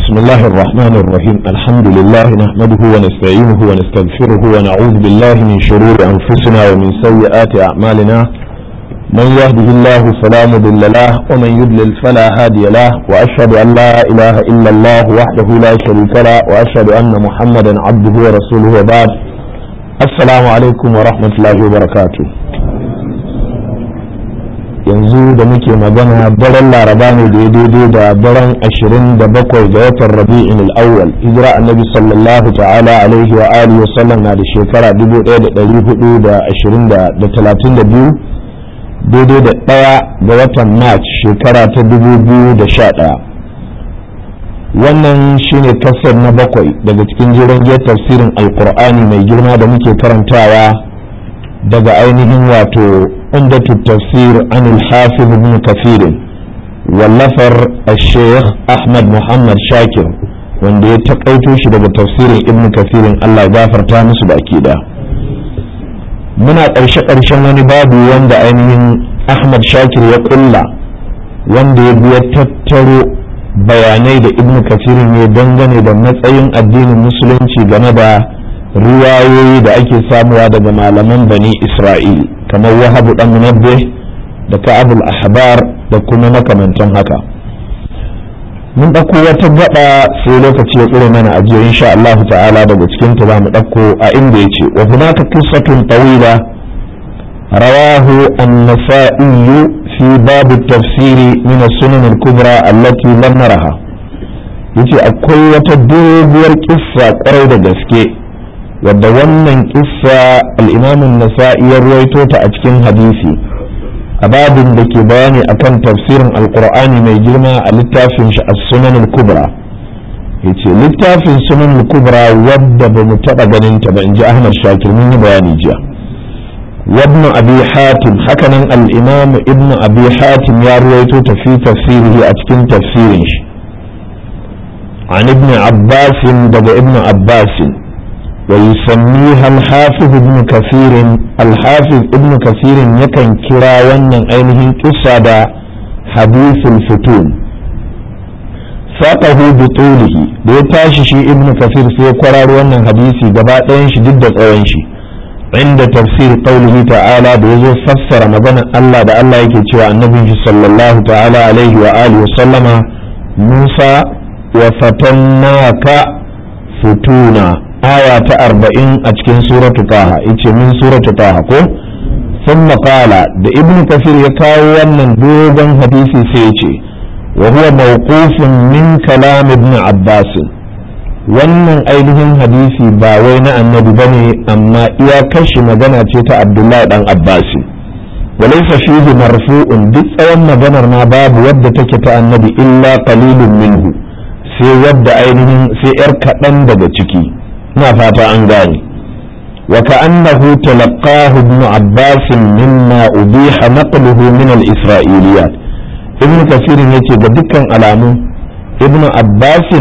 بسم الله الرحمن الرحيم الحمد لله نحمده ونستعينه ونستغفره ونعوذ بالله من شرور أنفسنا ومن سيئات أعمالنا من يهده الله فلا مضل له ومن يضلل فلا هادي له وأشهد أن لا إله إلا الله وحده لا شريك له وأشهد أن محمدا عبده ورسوله وبعد السلام عليكم ورحمة الله وبركاته yanzu da muke magana daren laraba ne da daidai da daren ashirin da bakwai ga watan rabi'in al'awwal hijira annabi sallallahu ta'ala alaihi wa alihi wa sallam na da shekara dubu ɗaya da ɗari hudu da ashirin da talatin da biyu daidai da ɗaya ga watan march shekara ta dubu biyu da sha ɗaya wannan shine kasar na bakwai daga cikin jiran tafsirin alkur'ani mai girma da muke karantawa daga ainihin wato عمدة التفسير عن الحافظ ابن كثير واللفر الشيخ أحمد محمد شاكر wanda ya taƙaito shi daga tafsirin ibn kafirin Allah ya gafarta musu baki da muna ƙarshe ƙarshen wani babu wanda ainihin Ahmad Shakir ya ƙulla wanda ya biya tattaro bayanai da ibn kafirin ya dangane da matsayin addinin musulunci game da riwayoyi da ake samuwa daga malaman bani Isra'il kamar wahabu dan munabbe da ka'abul ahbar da kuma makamantan haka mun ɗauko wata gaba sai lokaci ya tsire mana a jiya insha Allah ta'ala daga cikin ta zamu ɗauko a inda yace wa hunaka qissatun tawila rawahu an-nasa'i fi bab at-tafsir min as-sunan al-kubra allati lam naraha yace akwai wata doguwar kissa kwarai da gaske wadda wannan kissa al'imamin nasa'i ya ruwaito ta a cikin hadisi a babin da ke bayani akan tafsirin alkur'ani mai girma a littafin shi a sunan kubra ya ce littafin sunan kubra wadda ba mu taɓa ganin ta ba in ji ahmad shakir mun yi bayani jiya wabnu abi hatim hakanan al'imamu ibnu abi hatim ya ruwaito ta fi tafsirihi a cikin tafsirin shi عن ابن عباس دب ابن عباس ويسميها الحافظ ابن كثير الحافظ ابن كثير يكن كرا ونن أينه قصة حديث الفتون ساقه بطوله بيتاشي شي ابن كثير في قرار ونن حديثي قبائن شي ضد قوين شي عند تفسير قوله تعالى بيزو فسر مدن الله دا الله يكي النبي صلى الله تعالى عليه وآله وسلم موسى وفتناك فتونا aya ta arba'in a cikin suratu taha yace min suratu taha ko sun qala da ibn kafir ya kawo wannan dogon hadisi sai ya ce wa huwa mawqufun min kalam ibn abbas wannan ainihin hadisi ba wai na annabi bane amma iya kashi magana ce ta abdullahi dan abbas walaysa fihi marfu'un duk tsawon maganar ma babu wadda take ta annabi illa qalilun minhu sai wadda ainihin sai yar kaɗan daga ciki na fata an gane wa ka'annahu talaqahu ibn abbas mimma ubiha naqluhu min al-isra'iliyat ibn kasir yace ga dukkan alamu ibn abbas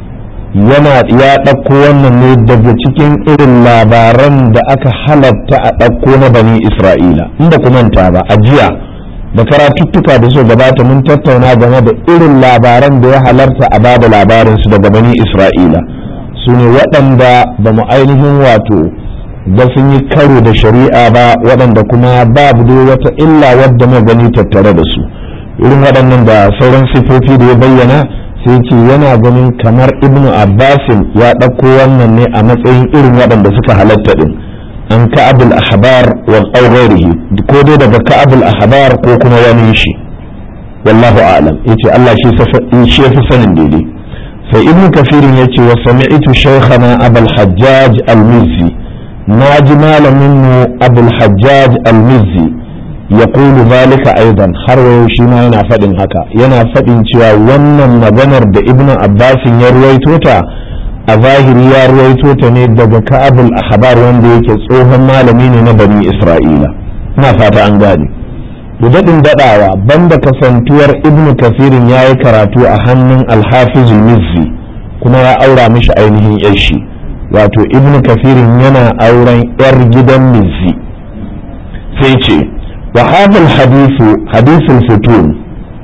yana ya ɗauko wannan ne daga cikin irin labaran da aka halatta a ɗauko na bani isra'ila inda ku manta ba a jiya da karatuttuka da su gabata mun tattauna game da irin labaran da ya halarta a bada labarin su daga bani isra'ila su ne waɗanda ba mu ainihin wato da sun yi karo da shari'a ba waɗanda kuma babu dai wata illa wadda mu gani tattare da su irin waɗannan da sauran sifofi da ya bayyana sai ce yana ganin kamar ibnu abbasin ya ɗauko wannan ne a matsayin irin waɗanda suka halatta ɗin an ka'abul ahbar wa ghairihi ko dai daga ka'abul ahbar ko kuma wani shi wallahu a'lam yace Allah shi shi yafi sanin daidai sai ibn kafirin ya ce wa sami'tu shaykhana abul hajjaj al-mizzi na ji malamin mu abul hajjaj al-mizzi ya kulu zalika aidan har wayo shi ma yana faɗin haka yana faɗin cewa wannan maganar da ibn abbasin ya ruwaito ta a zahiri ya ruwaito ta ne daga ka'abul ahbar wanda yake tsohon malami ne na bani isra'ila na fata an gane da daɗin daɗawa banda kasantuwar ibnu kafirin ya yi karatu a hannun alhafizul mizzi kuma ya aura mishi ainihin yashi wato ibnu kafirin yana auren yar gidan mizzi sai ce wa hadal hadithu hadithul futun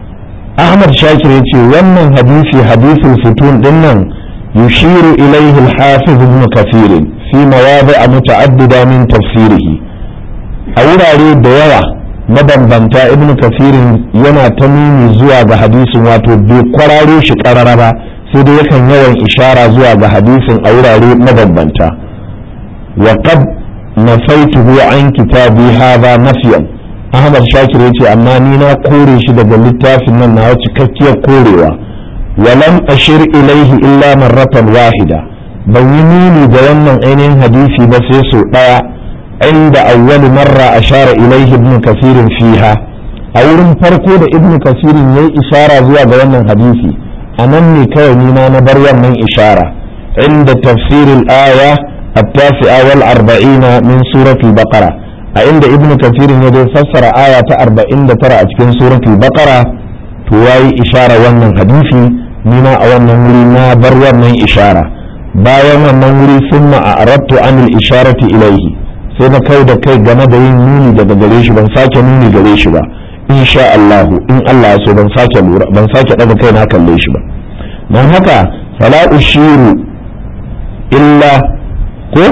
ahmad shakir ya ce wannan hadisi hadisul futun din nan yushiru ilaihi al-hafiz ibn kathir fi mawadi'a muta'addida min tafsirihi a wurare da yawa mabambanta ibn kafirin yana ta nuni zuwa ga hadisin wato bai kwararo shi karara ba sai dai yakan yawan ishara zuwa ga hadisin a wurare mabambanta wa qad nafaituhu an kitabi hadha nafiyan ahmad shakir yace amma ni na kore shi daga littafin nan na cikakkiyar korewa walam ashir ilaihi illa marratan wahida ban yi nuni da wannan ainihin hadisi ba sai so daya عند أول مرة أشار إليه ابن كثير فيها أولم فرقو دا ابن كثير يي إشارة زوا بيانا حديثي أنني كونينا نبريا من إشارة عند تفسير الآية التاسعة والأربعين من سورة البقرة عند ابن كثير يدي فسر آية أربعين ترى أتكن سورة البقرة تواي إشارة وانا حديثي نينا أولا نرينا بريا من إشارة bayan wannan wuri sun ma'arattu anil isharati ilaihi sai na kai da kai game da yin nuni daga gare shi ban sake nuni gare shi ba insha Allah in Allah so ban sake lura ban sake daga kai na kalle shi ba dan haka fala ushiru illa ko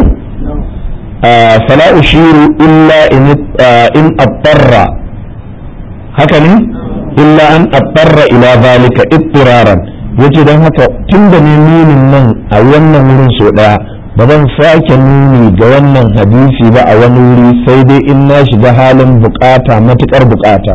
fala ushiru illa in in attarra haka ne illa an attarra ila zalika ittiraran yace dan haka tunda ne nunin nan a wannan wurin so daya ba zan sake nuni ga wannan hadisi ba a wani wuri sai dai in na shiga halin bukata matukar bukata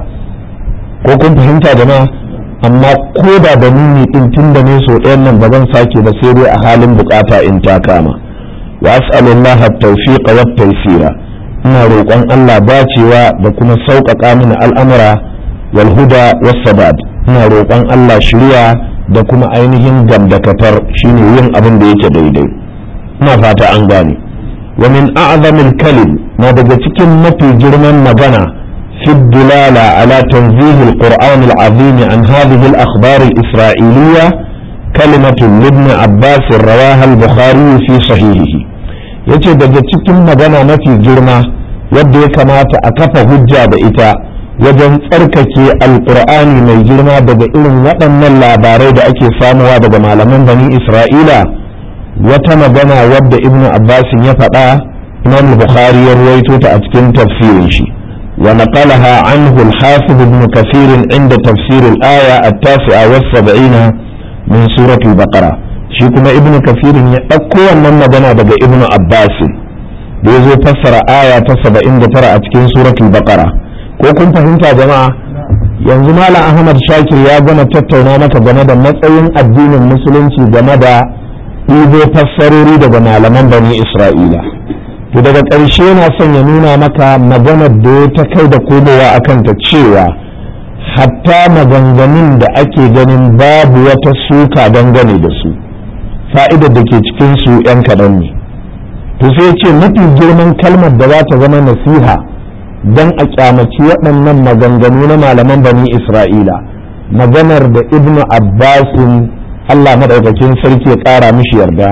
ko kun fahimta jama'a amma ko da da nuni din tun da ne so ɗayan nan ba zan sake ba sai dai a halin bukata in ta kama wa as'alullah at-tawfiq wa taysira ina roƙon Allah dacewa da kuma sauƙaƙa mini al'amura wal huda was sadad ina roƙon Allah shiriya da kuma ainihin gamdakatar shine yin abin da yake daidai ina fata an gane wa min a'zamil kalim na daga cikin mafi girman magana fi dilala ala tanzih al-Qur'an al-azim an hadhihi al-akhbar al-isra'iliyya kalimatu ibn Abbas rawaha al-Bukhari fi sahihihi yace daga cikin magana mafi girma yadda ya kamata a kafa hujja da ita wajen tsarkake alkur'ani mai girma daga irin waɗannan labarai da ake samuwa daga malaman bani isra'ila wata magana wadda ibnu abbasin ya faɗa imam bukhari ya ruwaito ta a cikin tafsirin shi wa naqalaha anhu al-hafiz ibn kathir inda tafsir al-aya at-tasi'a was-sab'ina min surati al-baqara shi kuma ibnu kathir ya ɗauko wannan magana daga ibnu abbasin da ya zo fassara aya ta 79 a cikin suratul baqara ko kun fahimta jama'a yanzu malam ahmad shakir ya gama tattauna maka game da matsayin addinin musulunci game da ɗibo fassarori daga malaman bani isra'ila to daga ƙarshe na son ya nuna maka maganar da ya ta kai da komowa a kanta cewa hatta maganganun da ake ganin babu wata suka dangane da su fa'idar da ke cikin su 'yan kaɗan ne to sai ce mafi girman kalmar da za ta zama nasiha don a kyamaci waɗannan maganganu na malaman bani isra'ila maganar da ibnu abbasin allah maɗaukakin sarki ya ƙara mishi yarda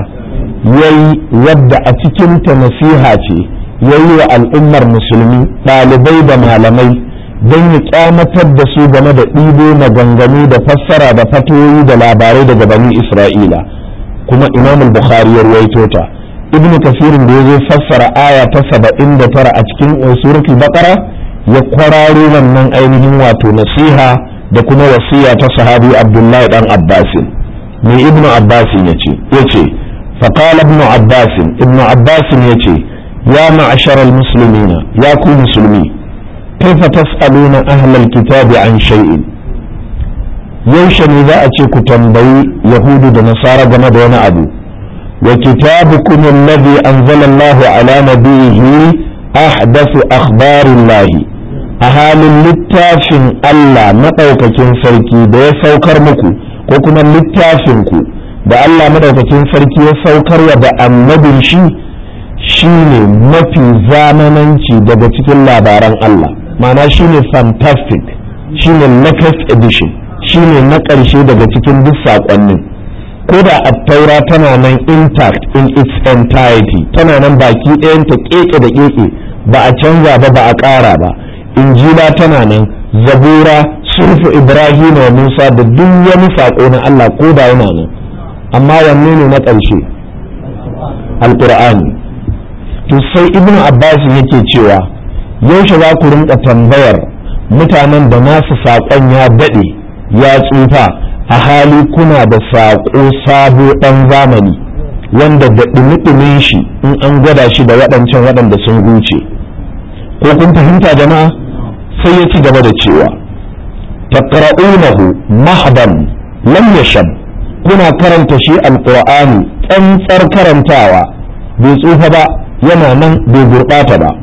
yayi wadda a cikinta nasiha ce yayi wa al'ummar musulmi ɗalibai da malamai don ya kyamatar da su game da ɗibo maganganu da fassara da fatoyi da labarai daga bani isra'ila kuma imamul bukhari ya ruwaito ta ibnu kasirin da ya zo fassara aya ta saba'in da tara a cikin suratul baqara ya kwararo wannan ainihin wato nasiha da kuma wasiya ta sahabi abdullahi dan abbasin mai ibnu abbasin ya ce ya ce فقال ابن عباس ابن عباس يتي يا معشر المسلمين يا كو مسلمي كيف تسألون أهل الكتاب عن شيء يوشن إذا أتيك تنبي يهود ونصارى جمد أبو وكتابكم الذي أنزل الله على نبيه أحدث أخبار الله أهال littafin Allah maɗaukakin sarki da ya saukar muku ko kuma littafinku da Allah maɗaukakin sarki ya saukarwa da annabin shi shine mafi zamananci daga cikin labaran Allah ma'ana shine fantastic shine latest edition shine na ƙarshe daga cikin duk saƙonnin ko da attaura tana nan intact in its entirety tana nan baki ɗayanta keke da keke ba a canza ba ba a ƙara ba injila tana nan zabura sufu ibrahim wa musa da duk wani saƙo na allah ko da yana nan amma wanne ne na ƙarshe alƙur'ani to sai ibnu abbas yake cewa yaushe za ku rinka tambayar mutanen da nasu saƙon ya daɗe ya tsufa a hali kuna da saƙo sabo ɗan zamani wanda da ɗumi shi in an gwada shi da waɗancan waɗanda sun guce ko kun fahimta jama'a sai ya ci gaba da cewa taqra'unahu mahdan lam yashab kuna karanta shi alqur'ani tsantsar karantawa bai tsufa ba yana nan bai gurɓata ba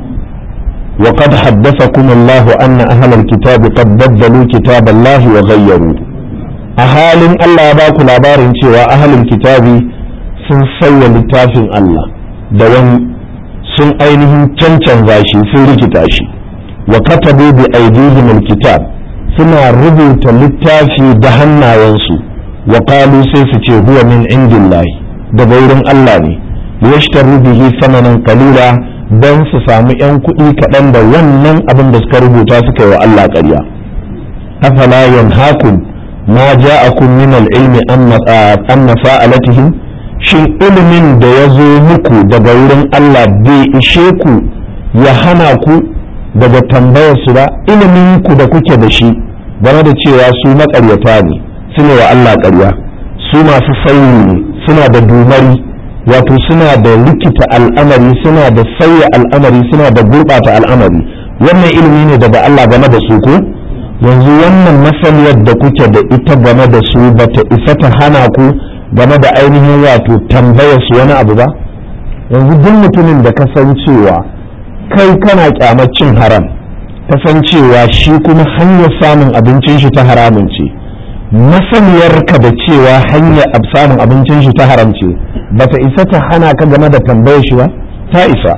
وقد حدثكم الله أن أهل الكتاب قد بدلوا كتاب الله وغيروه أهال الله باكو labarin cewa أهل الكتاب sun sauya littafin Allah da wani sun ainihin cancanza shi sun rikita shi wa katabu bi aidihim alkitab suna rubuta littafi da hannayensu wa qalu sai su ce huwa min indillahi daga wurin Allah ne yashtaru bihi samanan qalila dan su samu yan kuɗi kaɗan da wannan abin da suka rubuta suka yi wa Allah ƙarya afala yanhakum ma ja'akum min al-ilmi an mafa'alatihim shin ilimin da ya zo muku daga wurin Allah bai ishe ku ya hana ku daga tambayar su ba ilimin ku da kuke da shi game da cewa su maƙaryata ne suna wa Allah ƙarya su masu sauyi ne suna da dumari wato suna da rikita al'amari suna da sauya al'amari suna da gurɓata al'amari wannan ilimi ne daga Allah game da su ko yanzu wannan masaniyar da kuke da ita game da su bata isa ta hana ku game da ainihin wato tambayar su wani abu ba yanzu duk mutumin da kasancewa kai kana kyamar cin haram kasancewa shi kuma hanyar samun abincin shi ta haramun ce masaniyarka da cewa hanyar samun abincin shi ta haram ce bata isa ta hana ka game da tambayar shi ba ta isa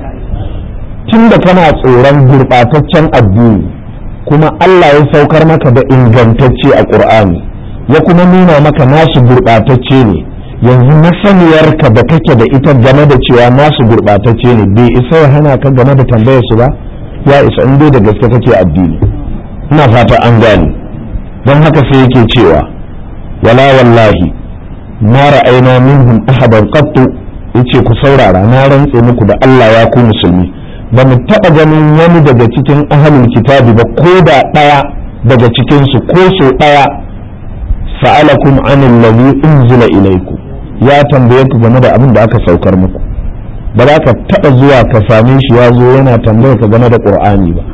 tun da kana tsoron gurɓataccen addini kuma Allah ya saukar maka da ingantacce a ƙur'ani ya kuma nuna maka nasu gurɓatacce ne yanzu masaniyarka da kake da ita game da cewa nasu gurɓatacce ne bai isa ya hana ka game da tambayar su ba ya isa in dai da gaske kake addini ina fata an gane don haka sai yake cewa wala wallahi ma ra'ayna minhum ahadan qattu yace ku saurara na rantse muku da Allah ya ku musulmi ba mu taɓa ganin wani daga cikin ahalin kitabi ba ko da ɗaya daga cikinsu ko so ɗaya sa'alakum anil ladhi unzila ilaykum ya tambaye ku game da abin da aka saukar muku ba za ka taɓa zuwa ka same shi ya zo yana tambaye ka game da qur'ani ba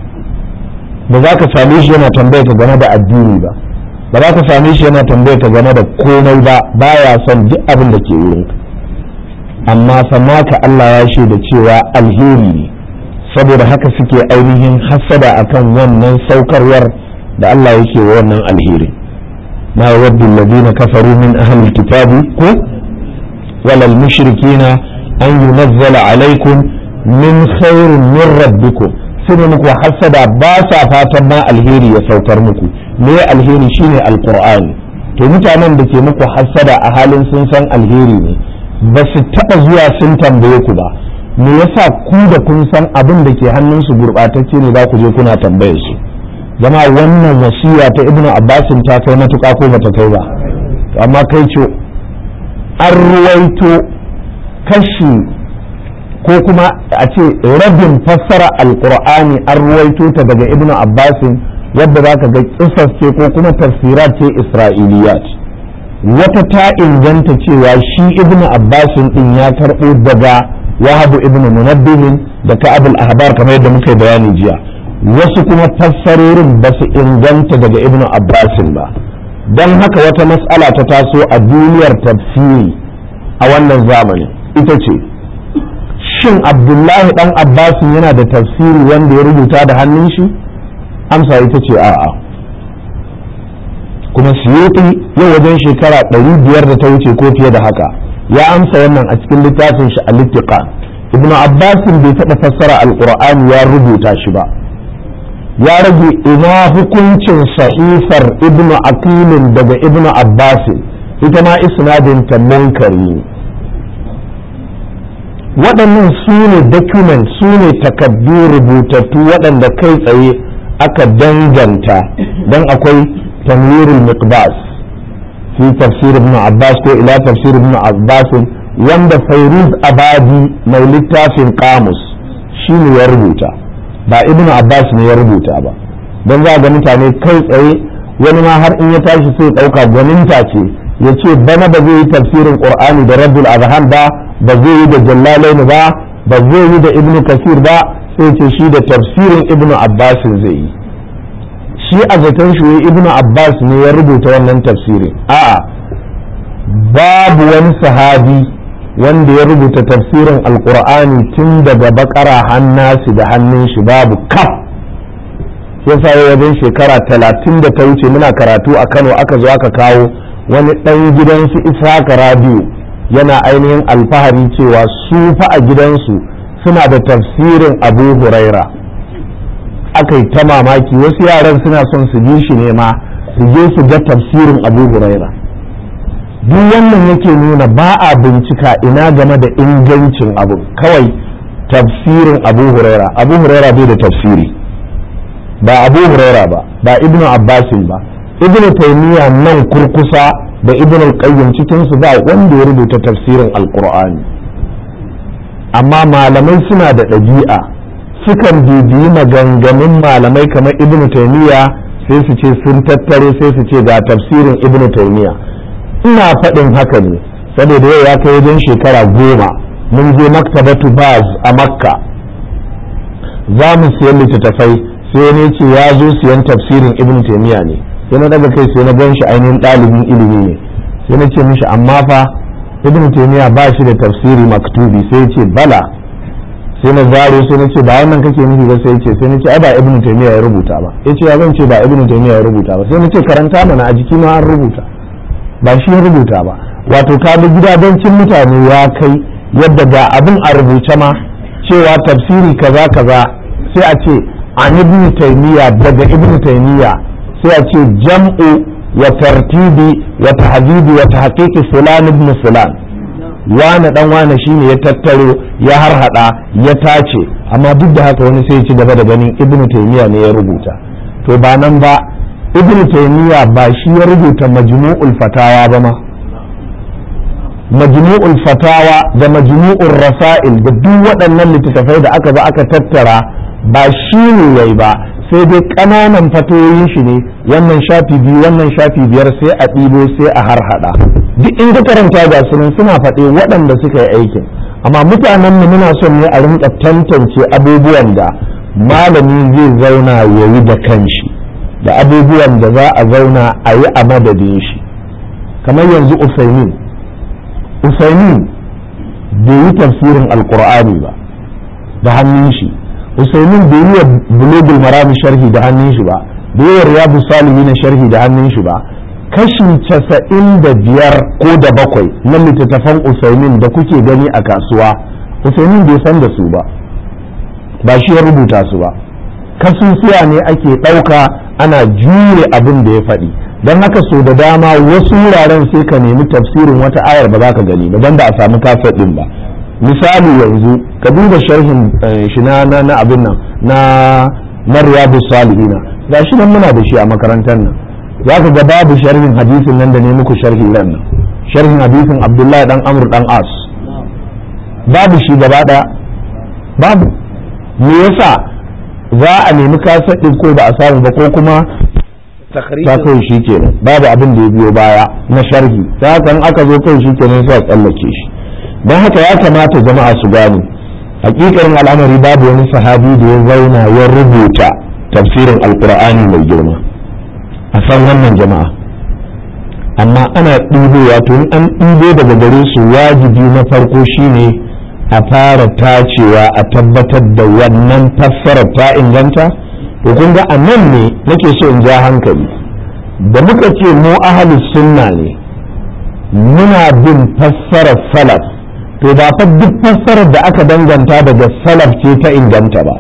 ba za ka same shi yana tambaye ka game da addini ba ba za ka same shi yana tambaye ka game da komai ba baya son duk abin da ke wurin amma ka Allah ya shaida cewa alheri ne saboda haka suke ainihin hasada akan wannan saukarwar da Allah yake wa wannan alheri ma yawaddu alladhina kafaru min ahli alkitabi ko walal mushrikina an yunazzala alaikum min khairin min rabbikum sune muku hasada ba sa fatan ma alheri ya saukar muku me alheri shine alqur'ani to mutanen da ke muku hasada a halin sun san alheri ne ba su taɓa zuwa sun tambaye ku ba me yasa ku da kun san abin da ke hannunsu gurɓatacce ne za ku je kuna tambaye su zama wannan wasiya ta ibnu abbasin ta kai matuƙa ko bata kai ba amma kai ce an ruwaito kashi ko kuma a ce rabin fassara alkur'ani an ruwaito ta daga ibnu abbasin yadda za ka ga kisas ce ko kuma tafsirat ce isra'iliyat wata ta inganta cewa shi ibnu abbasin din ya karɓo daga wahabu ibnu munabbihin da ka'abul ahbar kamar yadda muka yi bayani jiya wasu kuma fassarorin ba su inganta daga ibnu abbasin ba don haka wata mas'ala ta taso a duniyar tafsiri a wannan zamanin ita ce shin abdullahi dan abbasin yana da tafsiri wanda ya rubuta da hannun shi amsa ita ce a'a kuma suyuti yau wajen shekara ɗari biyar da ta wuce ko fiye da haka ya amsa wannan a cikin littafin shi al-ittiqa ibn abbasin bai taɓa fassara alqur'ani ya rubuta shi ba ya rage ina hukuncin sahifar ibn aqilin daga ibn abbasin ita ma isnadin ta munkari waɗannan su ne document su ne takaddu rubutattu waɗanda kai tsaye aka danganta don akwai tanwirul miqbas fi tafsir ibn abbas ko ila tafsir ibn abbas wanda fairuz abadi mai littafin kamus shi ne ya rubuta ba ibn abbas ne ya rubuta ba don za ga mutane kai tsaye wani ma har in ya tashi sai ɗauka gwaninta ce ya ce bana ba zai yi tafsirin qur'ani da rabbul azhan ba ba zai yi da jallalain ba ba zai yi da ibn kasir ba sai ce shi da tafsirin ibn abbas zai yi shi a zaton shi ibn abbas ne ya rubuta wannan tafsirin a'a babu wani sahabi wanda ya rubuta tafsirin alkur'ani tun daga bakara hannasi da hannun shi babu kaf yasa ya wajen shekara talatin da ta wuce muna karatu a kano aka zo aka kawo wani ɗan gidansu ishaka radio yana ainihin alfahari cewa su fa a gidansu suna da tafsirin abu huraira aka yi ta mamaki wasu yaran suna son su bi shi ne ma su je su ga tafsirin abu huraira duk wannan yake nuna ba a bincika ina game da ingancin abu kawai tafsirin abu huraira abu huraira bai da tafsiri ba abu huraira ba ba ibnu abbasin ba ibnu taymiya nan kurkusa da ibnu qayyim cikin su ba wanda ya rubuta tafsirin alqur'ani amma malamai suna da ɗabi'a sukan bibiyi maganganun malamai kamar ibnu taymiya sai su ce sun tattare sai su ce ga tafsirin ibnu taymiya ina faɗin haka ne saboda yau ya kai wajen shekara goma mun je maktabatu baz a makka za mu siyan littattafai sai ne ce ya zo siyan tafsirin ibn taimiyya ne sai na daga kai sai na gan shi ainihin ɗalibin ilimi ne sai na ce mishi amma fa ibn taimiyya ba shi da tafsiri maktubi sai ya ce bala sai na zaro sai na ce ba wannan kake nufi ba sai ya ce sai na ce ai ba ibn taimiyya ya rubuta ba ya ce ya zan ce ba ibn taimiyya ya rubuta ba sai na ce karanta mana a jiki ma an rubuta ba shi ya rubuta ba wato ka bi gidajencin mutane ya kai yadda ga abin a rubuce ma cewa tafsiri kaza kaza sai a ce an ibn taymiya daga ibn taymiya sai a ce jam'u wa tartibi wa tahdibi wa tahqiqi fulan ibn fulan wane dan wane shine ya tattaro ya harhada ya tace amma duk da haka wani sai ya ci gaba da ganin ibn taymiya ne ya rubuta to ba nan ba ibn taymiya ba shi ya rubuta majmu'ul fatawa ba ma majmu'ul fatawa da majmu'ul rasail da duk waɗannan littattafai da aka ba aka tattara ba shi ne yayi ba sai dai ƙananan fatoyin shi ne wannan shafi biyu wannan shafi biyar sai a ɗibo sai a harhaɗa duk in ka karanta ga sunan suna faɗe waɗanda suka yi aikin amma mutanen mu muna son ne a rinka tantance abubuwan da malami zai zauna ya yi da kanshi da abubuwan da za a zauna a yi a madadin shi kamar yanzu usaimin usaimin bai yi tafsirin alkur'ani ba da hannun shi usaimin bai yi wa bulogul marami sharhi da hannun shi ba bai yi wa riyadu salihi na sharhi da hannun shi ba kashi casa'in da biyar ko da bakwai na littattafan usaimin da kuke gani a kasuwa usaimin bai san da su ba ba shi ya rubuta su ba kasusuwa ne ake ɗauka ana jure abin da ya faɗi don haka so da dama wasu wuraren sai ka nemi tafsirin wata ayar ba za ka gani ba don ba a samu kafet ɗin ba misali yanzu ka duba sharhin shi na na abin nan na na riyadu salihina ga shi nan muna da shi a makarantar nan za ka ga babu sharhin hadisin nan da ne muku sharhin nan sharhin hadisin abdullahi dan amr dan as babu shi gaba ɗaya babu me yasa za a nemi kasadin ko ba a samu ba ko kuma ta kai shi kenan babu abin da ya biyo baya na sharhi ta haka aka zo kai shi kenan sai a tsallake shi don haka ya kamata jama'a su gane hakikarin al'amari babu wani sahabi da ya zauna ya rubuta tafsirin alkur'ani mai girma a san wannan jama'a amma ana ɗibowa to in an ɗibo daga gare su wajibi na farko shine a fara tacewa a tabbatar da wannan fassarar ta inganta to kun ga a nan ne nake so in ja hankali da muka ce mu ahalus sunna ne muna bin fassarar salaf to ba fa duk fassarar da aka danganta daga salaf ce ta inganta ba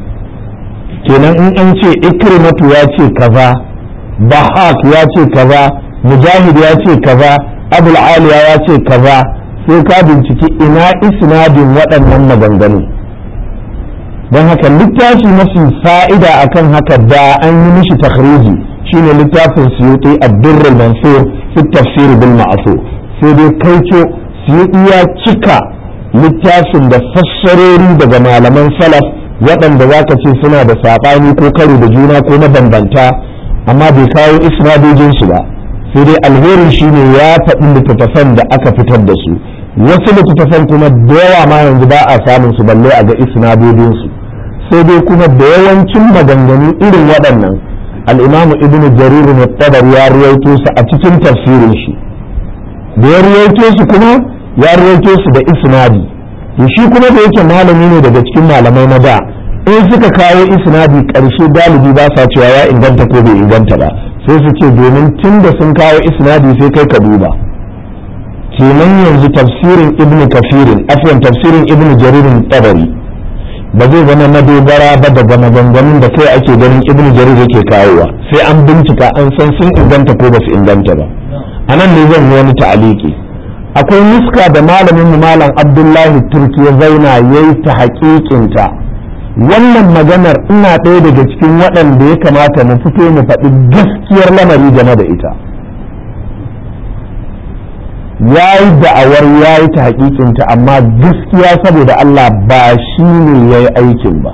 kenan in an ce ikrimatu ya ce kaza bahak ya ce kaza mujahid ya ce kaza abul aliya ya ce kaza sai ka binciki ina isnadin waɗannan maganganu don haka littafi mafi fa'ida akan haka da an yi mishi takhriji shine littafin suyuti ad-durr al-mansur fi tafsir bil ma'thur sai dai kaico suyuti ya cika littafin da fassarori daga malaman salaf waɗanda za ka ce suna da saɓani ko karo da juna ko mabambanta amma bai kawo isnadojinsu ba sai dai alherin shine ya faɗi littattafan da aka fitar da su wasu littattafan kuma da yawa ma yanzu ba a samun su balle a ga isnadodinsu sai dai kuma da yawancin maganganu irin waɗannan al'imamu ibnu jarir ne tabar ya ruwaito su a cikin tafsirin shi da ya ruwaito su kuma ya ruwaito su da isnadi to shi kuma da yake malami ne daga cikin malamai na da in suka kawo isnadi ƙarshe galibi ba sa cewa ya inganta ko bai inganta ba sai su ce domin tun da sun kawo isnadi sai kai ka duba kenan yanzu tafsirin ibnu kafirin afwan tafsirin ibnu jaririn tabari ba zai zama madogara ba daga maganganun da kai ake ganin ibnu jarir yake kawowa sai an bincika an san sun inganta ko ba su inganta ba a nan ne zan yi wani ta'aliki akwai nuska da malamin mu malam abdullahi turki ya zauna ya yi ta haƙiƙinta wannan maganar ina ɗaya daga cikin waɗanda ya kamata mu fito mu faɗi gaskiyar lamari game da ita ya yi da'awar ya yi ta haƙiƙinta amma gaskiya saboda Allah ba shi ne ya yi aikin ba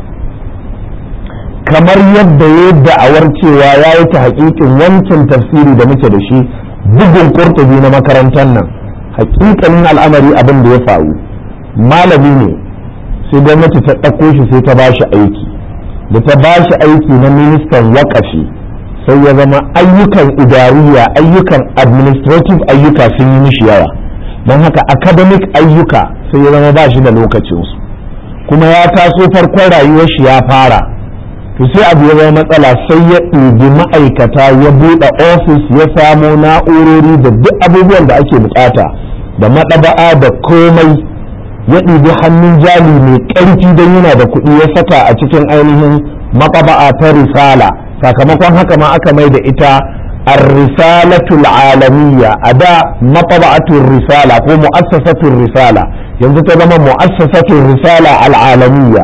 kamar yadda ya yi da'awar cewa ya yi ta haƙiƙin wancan tafsiri da muke da shi bugun kurtubi na makarantar nan haƙiƙanin al'amari abin da ya faru malami ne sai gwamnati ta ɗauko shi sai ta ba shi aiki da ta ba shi aiki na ministan waƙafi sai ya zama ayyukan idariya ayyukan administrative ayyuka sun yi mishi yawa don haka academic ayyuka sai ya zama ba shi da lokacinsu kuma ya taso farkon rayuwar shi ya fara to sai abu ya zama matsala sai ya ɗibi ma'aikata ya buɗe ofis ya samo na'urori da duk abubuwan da ake bukata da maɗaba'a da komai ya ɗibi hannun jali mai ƙarfi don yana da kuɗi ya saka a cikin ainihin maɗaba'a ta risala sakamakon haka ma aka mai da ita ar-risalatul alamiyya a da mataba'atul risala ko mu'assasatul risala yanzu ta zama mu'assasatul risala al'alamiyya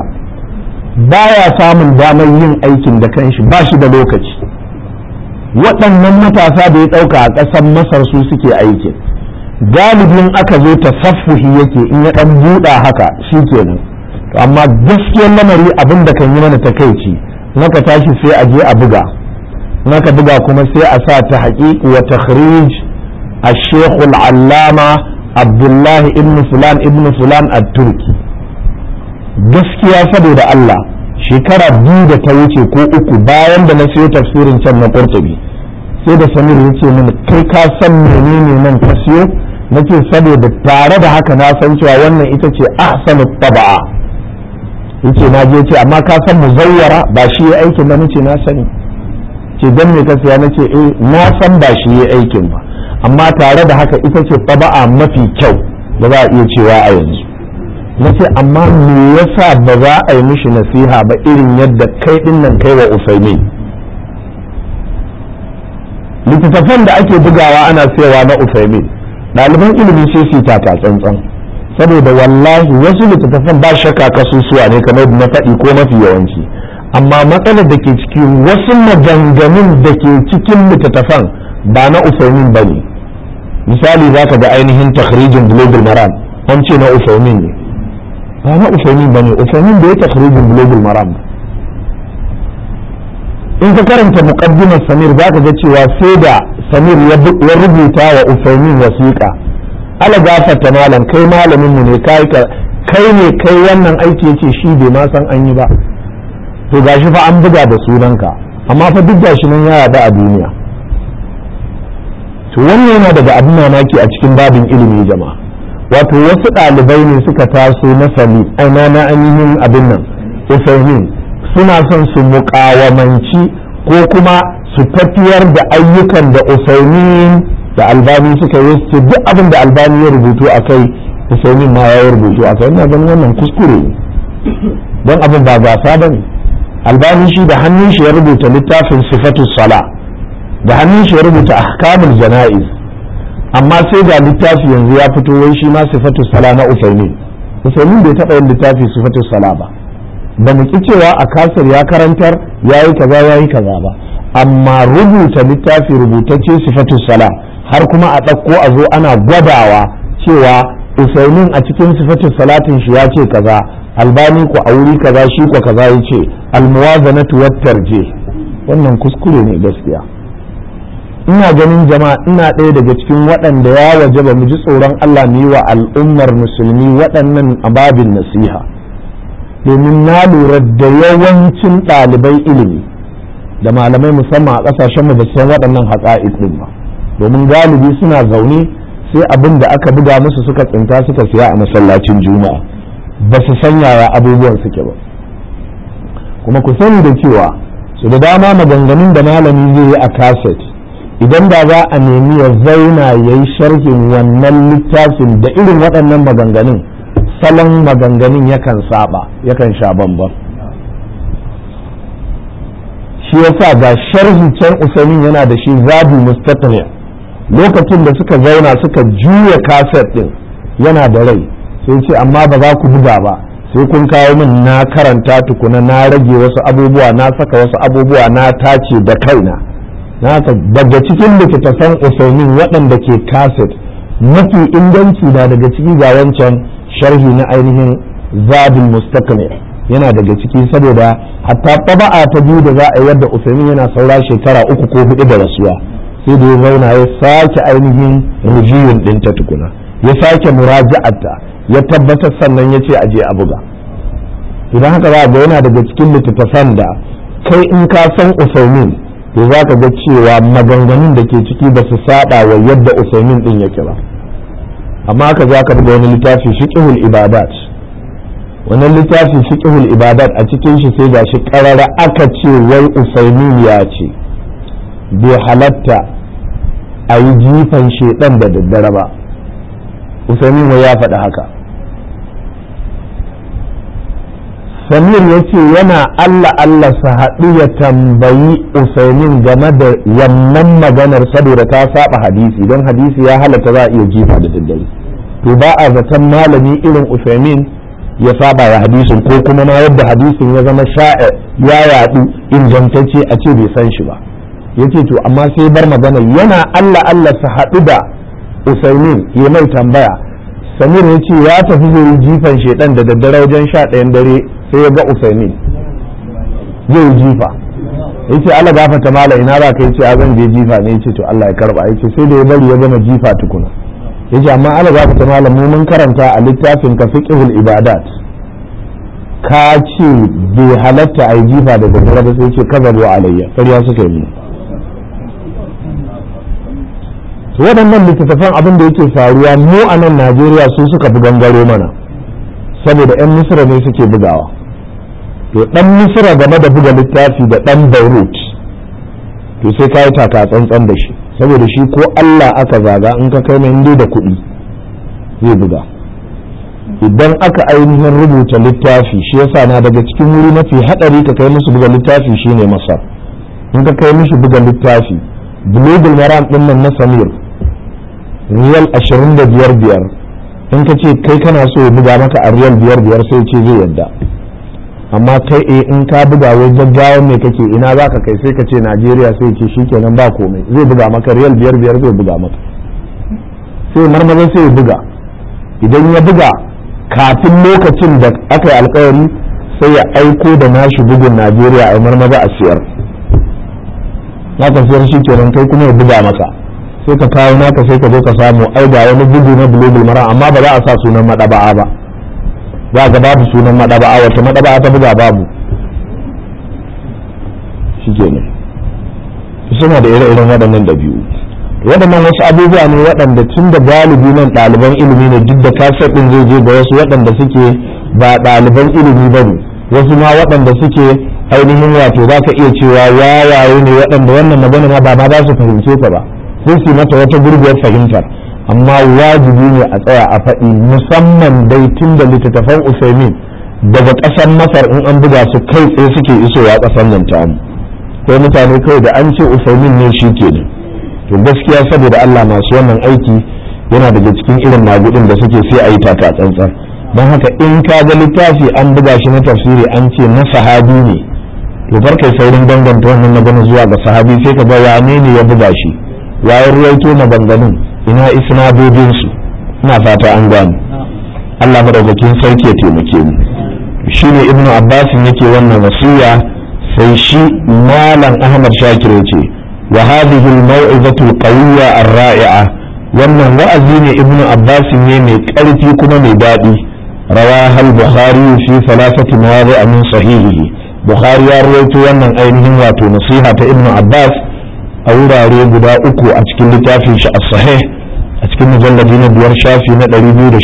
baya samun damar yin aikin da kanshi ba shi da lokaci waɗannan matasa da ya ɗauka a ƙasar masar su suke aikin galibin aka zo tasaffuhi yake in ya ɗan buɗa haka shi kenan amma gaskiyar lamari abin da kan yi mana takaici naka tashi sai a je a buga naka buga kuma sai a sa ta haƙiƙi wa takhrij الشيخ العلامة عبد الله ابن فلان ابن فلان التركي gaskiya saboda Allah shekara biyu da ta wuce ko uku bayan da na siyo tafsirin can na Qurtubi sai da Samir ya ce mini kai ka san menene nan ka siyo nace saboda tare da haka na san cewa wannan ita ce ahsanu taba'a yace na je ce amma ka san muzawwara ba shi ya aikin ba nace na sani ce dan me ka siya nace eh na san ba shi ya aikin ba amma tare da haka ita ce taba'a mafi kyau da za a iya cewa a yanzu nace amma me yasa ba za a yi mishi nasiha ba irin yadda kai din nan kai wa Usaimin littattafan da ake bugawa ana sayawa na Usaimin ɗaliban ilimi sai su taka tsantsan saboda wallahi wasu littattafan ba shakka kasusuwa ne kamar na faɗi ko mafi yawanci amma matsalar da ke cikin wasu maganganun da ke cikin littattafan ba na Usaimin ba ne misali za ka ga ainihin takhrijin global maram an ce na Usaimin ne ba na Usaimin ba ne Usaimin da ya takhrijin global maram in ka karanta muqaddimar Samir za ka ga cewa sai da Samir ya rubuta wa Usaimin wasiƙa ala gafarta malam kai malamin mu ne kai kai ne kai wannan aiki yace shi bai ma san an yi ba to gashi fa an buga da sunanka amma fa duk gashi nan ya yada a duniya to wannan yana daga abin mamaki a cikin babin ilimi jama'a wato wasu ɗalibai ne suka taso na sami aina na ainihin abin nan usaimin suna son su muƙawamanci ko kuma su tafiyar da ayyukan da usaimin da albani suka yi su duk abin da albani ya rubutu a kai usaimin ma ya rubutu a kai ina ganin wannan kuskure ne don abin ba gasa ba ne albani shi da hannun shi ya rubuta littafin sifatu sala da hannun shi ya rubuta ahkamul jana'iz amma sai ga littafi yanzu ya fito wai shi ma sifatu sala na usaimin usaimin bai taɓa yin littafi sifatu sala ba ba mu ki cewa a kasar ya karantar ya yi kaza ya yi kaza ba amma rubuta littafi rubutacce sifatu sala har kuma a ɗauko a zo ana gwadawa cewa usaimin a cikin sifatu salatin shi ya ce kaza albani ku a wuri kaza shi ko kaza ya ce almuwazanatu wat tarjih wannan kuskure ne gaskiya ina ganin jama'a ina ɗaya daga cikin waɗanda ya waje ba mu ji tsoron Allah mu yi wa al'ummar musulmi waɗannan ababin nasiha domin na lura da yawancin ɗalibai ilimi da malamai musamman a ƙasashen mu ba san waɗannan haƙa'iq ɗin ba domin galibi suna zaune sai abin da aka buga musu suka tsinta suka siya a masallacin juma'a ba su san yaya abubuwan suke ba kuma ku sani da cewa su da dama maganganun da malami zai yi a kaset idan da za a nemi ya zauna ya yi sharhin wannan littafin da irin waɗannan maganganun salon maganganun yakan saba yakan sha bambam shi yasa ga sharhi can usamin yana da shi zabi mustaqni lokacin da suka zauna suka juya kaset din yana da rai sai ce amma ba za ku buga ba sai kun kawo min na karanta tukuna na rage wasu abubuwa na saka wasu abubuwa na tace da kaina naka daga cikin littattafan usaimin waɗanda ke kaset mafi inganci na daga ciki ga wancan sharhi na ainihin zabin mustaqni yana daga ciki saboda hatta taba'a ta biyu da za a yi wadda usaimin yana saura shekara uku ko hudu da rasuwa sai da ya zauna ya sake ainihin rujiyun ɗinta tukuna ya sake muraja'ata ya tabbatar sannan ya ce aje a buga idan haka za ga yana daga cikin littattafan da kai in ka san usaimin to za ka ga cewa maganganun da ke ciki ba su saba wa yadda usaimin din yake ba amma haka za ka buga wani littafi fiqhul ibadat wannan littafi fiqhul ibadat a cikin shi sai gashi karara aka ce wai usaimin ya ce bai halatta a yi jifan shedan da daddare ba usaimin ya faɗi haka samir ya ce yana allah allah su haɗu ya tambayi usaimin game da wannan maganar saboda ta saba hadisi don hadisi ya halatta za a iya jifa da daddare to ba a zaton malami irin usaimin ya saba wa hadisin ko kuma ma yadda hadisin ya zama sha'a ya yaɗu ingantacce a ce bai san shi ba ya ce to amma sai bar magana yana allah allah su haɗu da usaimin ya mai tambaya samir ya ce ya tafi zai yi jifan shedan da daddare wajen sha ɗayan dare sai ya ga usaimin zai yi jifa ya ce allah gafata mala ina za ka yi ce zan je jifa ne ya ce to allah ya karba ya ce sai da ya bari ya gama jifa tukuna ya ce amma allah gafata mala mu mun karanta a littafin ka fiqhul ibadat ka ce bai halatta a yi jifa da daddare ba sai ce kazabu alayya ƙarya suka yi waɗannan littattafan abin da yake faruwa mu a nan najeriya su suka fi gangaro mana saboda 'yan misira ne suke bugawa to ɗan misira game da buga littafi da ɗan beirut to sai ka yi taka tsantsan da shi saboda shi ko allah aka zaga in ka kai mai da kuɗi zai buga idan aka ainihin rubuta littafi shi yasa na daga cikin wuri mafi haɗari ka kai musu buga littafi shine masar in ka kai mishi buga littafi bulugul maram ɗin nan na samir riyal ashirin da biyar biyar in ka ce kai kana so ya buga maka a riyal biyar biyar sai ce zai yadda amma kai e in ka buga wai gaggawa mai kake ina za ka kai sai ka ce najeriya sai ce shikenan ba komai zai buga maka riyal biyar biyar zai buga maka sai marmaza sai ya buga idan ya buga kafin lokacin da aka yi alkawari sai ya aiko da nashi bugun najeriya a marmaza a siyar naka siyar shikenan kai kuma ya buga maka sai ka kawo naka sai ka zo ka samu ai ga wani bugu na bulugul mara amma ba za a sa sunan madaba'a ba za ga babu sunan madaba'a wata madaba'a ta buga babu shikenan suna da ire-iren waɗannan dabi'u waɗannan wasu abubuwa ne waɗanda tun da galibi nan ɗaliban ilimi ne duk da kasar ɗin zai je ga wasu waɗanda suke ba ɗaliban ilimi ba ne wasu ma waɗanda suke ainihin wato za ka iya cewa wawaye ne waɗanda wannan magana ma ba ma za su fahimce ta ba sai su mata wata gurguwar fahimtar amma wajibi ne a tsaya a faɗi musamman dai tun da littattafan usaimin daga ƙasar masar in an buga su kai tsaye suke isowa ƙasar nan tamu ko mutane kawai da an ce usaimin ne shi ke to gaskiya saboda allah masu wannan aiki yana daga cikin irin magudin da suke sai a yi taka tsantsan don haka in ka ga littafi an buga shi na tafsiri an ce na sahabi ne to bar kai saurin danganta wannan magana zuwa ga sahabi sai ka ga wane ne ya buga shi waye ruwaito maganganun ina isnadodin su ina fata an gane Allah madaukakin sarki ya taimake mu shine ibnu abbas yake wannan wasiya sai shi malam ahmad shakir yace wa hadhihi al-maw'izatu al-qawiyya ar-ra'i'a wannan wa'azi ne ibnu abbas ne mai karfi kuma mai daɗi rawaha al-bukhari fi thalathati mawadi' min sahihihi bukhari ya rawaito wannan ainihin wato nasiha ta ibnu abbas a wurare guda uku a cikin littafin shi as-sahih a cikin mujalladi na biyar shafi na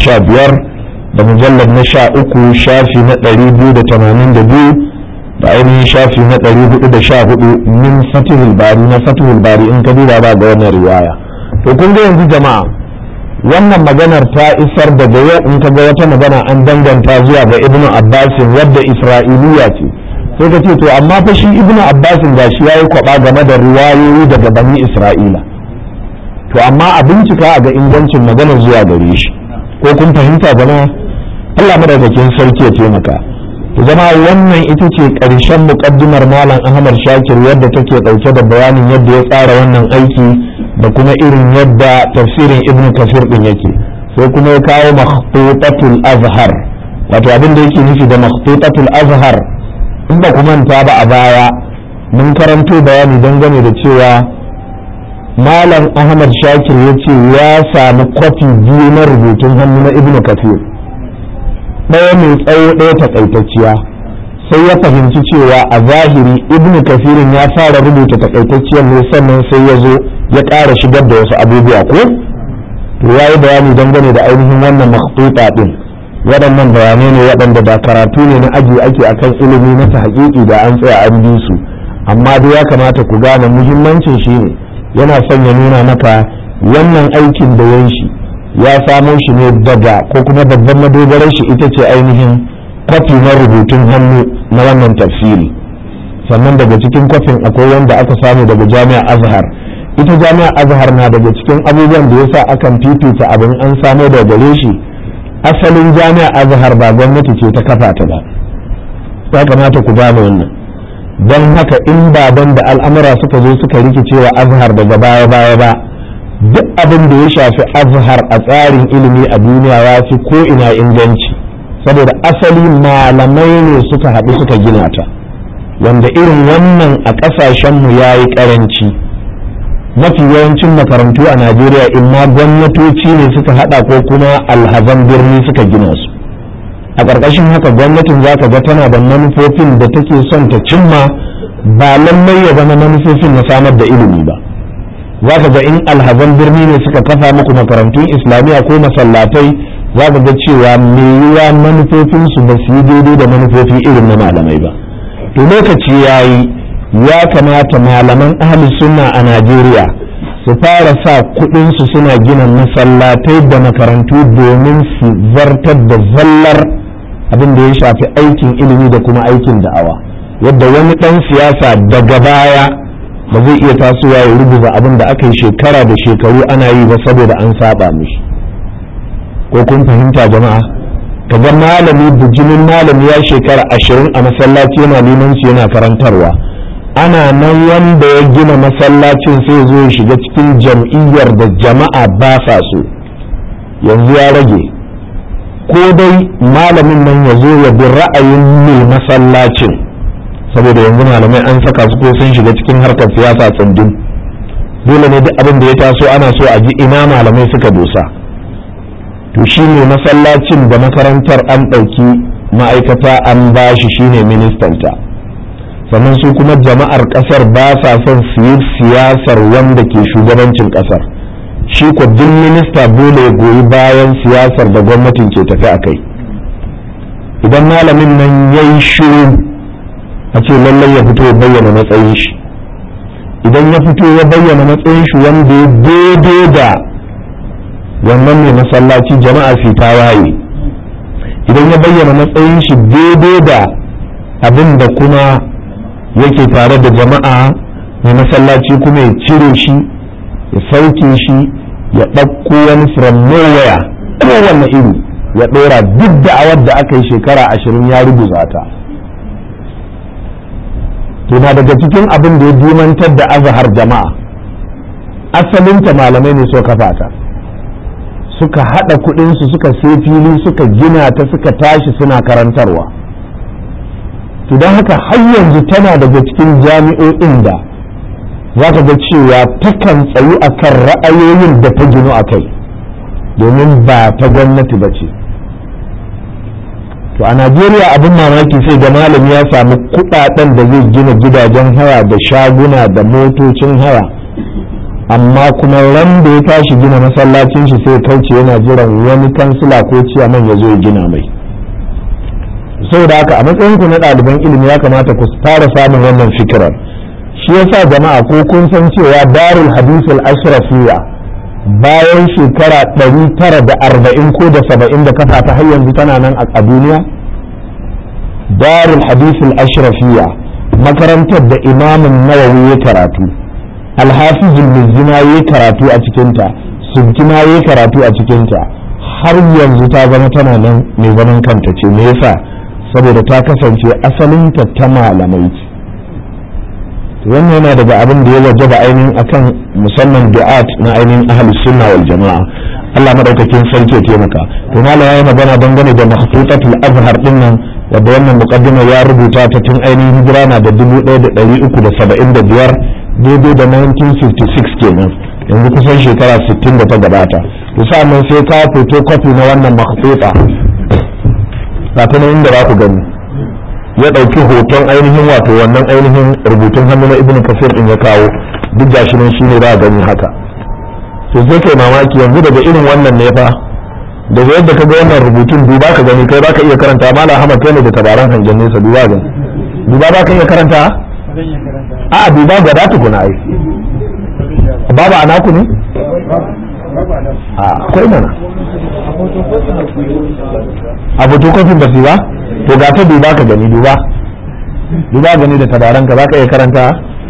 215 da mujallad na sha uku shafi na 282 da ainihin shafi na 414 min fatihul bari na fatihul bari in ka duba ba ga wannan riwaya to kun ga yanzu jama'a wannan maganar ta isar daga yau in ka ga wata magana an danganta zuwa ga ibnu abbasin wadda isra'iliya ce sai ka ce to amma fa shi ibnu abbasin ga shi yayi kwaba game da riwayoyi daga bani isra'ila to amma a bincika a ga ingancin maganar zuwa gare shi ko kun fahimta jama'a Allah madaukakin sarki ya taimaka to zama wannan ita ce ƙarshen muƙaddimar malam ahmad shakir yadda take ɗauke da bayanin yadda ya tsara wannan aiki da kuma irin yadda tafsirin ibn kasir din yake sai kuma ya kawo makhtutatul azhar wato abin da yake nufi da makhtutatul azhar in ba ku manta ba a baya mun karanto bayani dangane da cewa malam ahmad shakir ya ce ya sami kwafi biyu na rubutun hannu na ibn kasir ɗaya mai tsawo ɗaya takaitacciya sai ya fahimci cewa a zahiri ibn kasirin ya fara rubuta takaitacciyar ne sannan sai ya zo ya ƙara shigar da wasu abubuwa ko to ya yi bayani dangane da ainihin wannan makhtuta ɗin waɗannan bayanai ne waɗanda da karatu ne na aji ake akan ilimi na ta haƙiƙi da an tsaya an bi su amma dai ya kamata ku gane muhimmancin shi ne yana son ya nuna maka wannan aikin da yan shi ya samo shi ne daga ko kuma babban madogarar shi ita ce ainihin kwafi na rubutun hannu na wannan tafsiri sannan daga cikin kwafin akwai wanda aka samu daga jami'ar azhar ita jami'ar azhar na daga cikin abubuwan da yasa akan fifita abin an samo daga gare shi asalin jami'ar azhar ba gwamnati ce ta kafa ta ba ya kamata ku gane wannan don haka in baban da al'amura suka zo suka rikicewa azhar daga baya baya ba duk abin da ya shafi azhar a tsarin ilimi a duniya ya fi ko ina inganci saboda asali malamai ne suka haɗu suka gina ta wanda irin wannan a ƙasashenmu ya yi ƙaranci mafi yawancin makarantu a najeriya imma gwamnatoci ne suka haɗa ko kuma alhazan birni suka gina su a ƙarƙashin haka gwamnatin za ka ga tana da manufofin da take son ta cimma ba lallai ya zama manufofin na samar da ilimi ba za ka ga in alhazan birni ne suka kafa muku makarantun islamiyya ko masallatai za ka ga cewa me yiwa manufofinsu ba su yi daidai da manufofi irin na malamai ba to lokaci ya yi ya kamata malaman ahli sunna a najeriya su fara sa kuɗinsu suna gina masallatai da makarantu domin su zartar da zallar abin da ya shafi aikin ilimi da kuma aikin da'awa yadda wani ɗan siyasa daga baya ba zai iya tasowa ya rubuta abin da aka yi shekara da shekaru ana yi ba saboda an saba mishi ko kun fahimta jama'a kaga malami bijimin malami ya shekara ashirin a masallaci yana limanci yana karantarwa ana nan wanda ya gina masallacin sai zo ya shiga cikin jam'iyyar da jama'a ba sa so yanzu ya rage ko dai malamin nan ya zo ya bi ra'ayin mai masallacin saboda yanzu malamai an saka su ko sun shiga cikin harkar siyasa tsundum dole ne duk abin da ya taso ana so a ji ina malamai suka dosa to shi ne masallacin da makarantar an ɗauki ma'aikata an ba shi shine ministanta sannan su kuma jama'ar ƙasar ba sa son su yi siyasar wanda ke shugabancin ƙasar shi ko duk minista dole ya goyi bayan siyasar da gwamnatin ke tafi a kai idan malamin nan ya yi shiru a ce lallai ya fito ya bayyana matsayin shi idan ya fito ya bayyana matsayin shi wanda ya daidai da wannan mai masallaci jama'a su ta waye idan ya bayyana matsayin shi daidai da abin da kuma yake tare da jama'a mai masallaci kuma ya cire shi ya sauke shi ya ɗauko wani from nowhere kowane iri ya ɗora duk da'awar da aka yi shekara ashirin ya rubuta ta na daga cikin abin da ya dimantar da azhar jama'a asalinta malamai ne suka kafa ta suka haɗa kuɗinsu suka sai fili suka gina ta suka tashi suna karantarwa to don haka har yanzu tana daga cikin jami'o'in da za ka ga cewa takan tsayu a kan ra'ayoyin da ta ginu a kai domin ba ta gwamnati ba ce to a najeriya abin mamaki sai ga malami ya samu kudaden da zai gina gidajen haya da shaguna da motocin haya amma kuma ran da ya tashi gina masallacin shi sai kauce yana jiran wani kansila ko ciyaman ya zo ya gina mai saboda haka a matsayin ku na ɗaliban ilimi ya kamata ku fara samun wannan fikirar shi yasa jama'a ko kun san cewa darul hadisul ashrafiyya bayan shekara ɗari tara da arba'in ko da saba'in da kafa ta har yanzu tana nan a duniya darul hadisul ashrafiyya makarantar da imamin nawawi ya karatu alhafizul mizina ya karatu a cikinta subkina ya karatu a cikinta har yanzu ta zama tana nan mai zaman kanta ce me yasa saboda ta kasance asalinta ta malamai ce wannan yana daga abin da ya wajaba ainihin akan musamman du'at na ainihin ahli sunna wal jama'a Allah madaukakin sarki ya taimaka to mala yayi magana dangane da makhtutatul azhar din nan wanda wannan muqaddima ya rubuta ta tun ainihin hijira na da 1375 daidai da 1956 kenan yanzu kusan shekara 60 da ta gabata to sa'annan sai ka photocopy na wannan makhtuta ga ta nan inda za ku gani ya ɗauki hoton ainihin wato wannan ainihin rubutun hannu na ibn kasir din ya kawo duk gashi nan shine za a gani haka to sai kai mamaki yanzu daga irin wannan ne fa daga yadda ka ga wannan rubutun duba ka gani kai baka iya karanta mala ahmad kai ne da tabaran hangen nesa duba ga duba ba ka iya karanta a duba ga da tukuna ai babu ana ku ne a akwai mana a fotokofin ba su ba to ga ta duba ka gani duba duba gani da tabaran ka ka iya karanta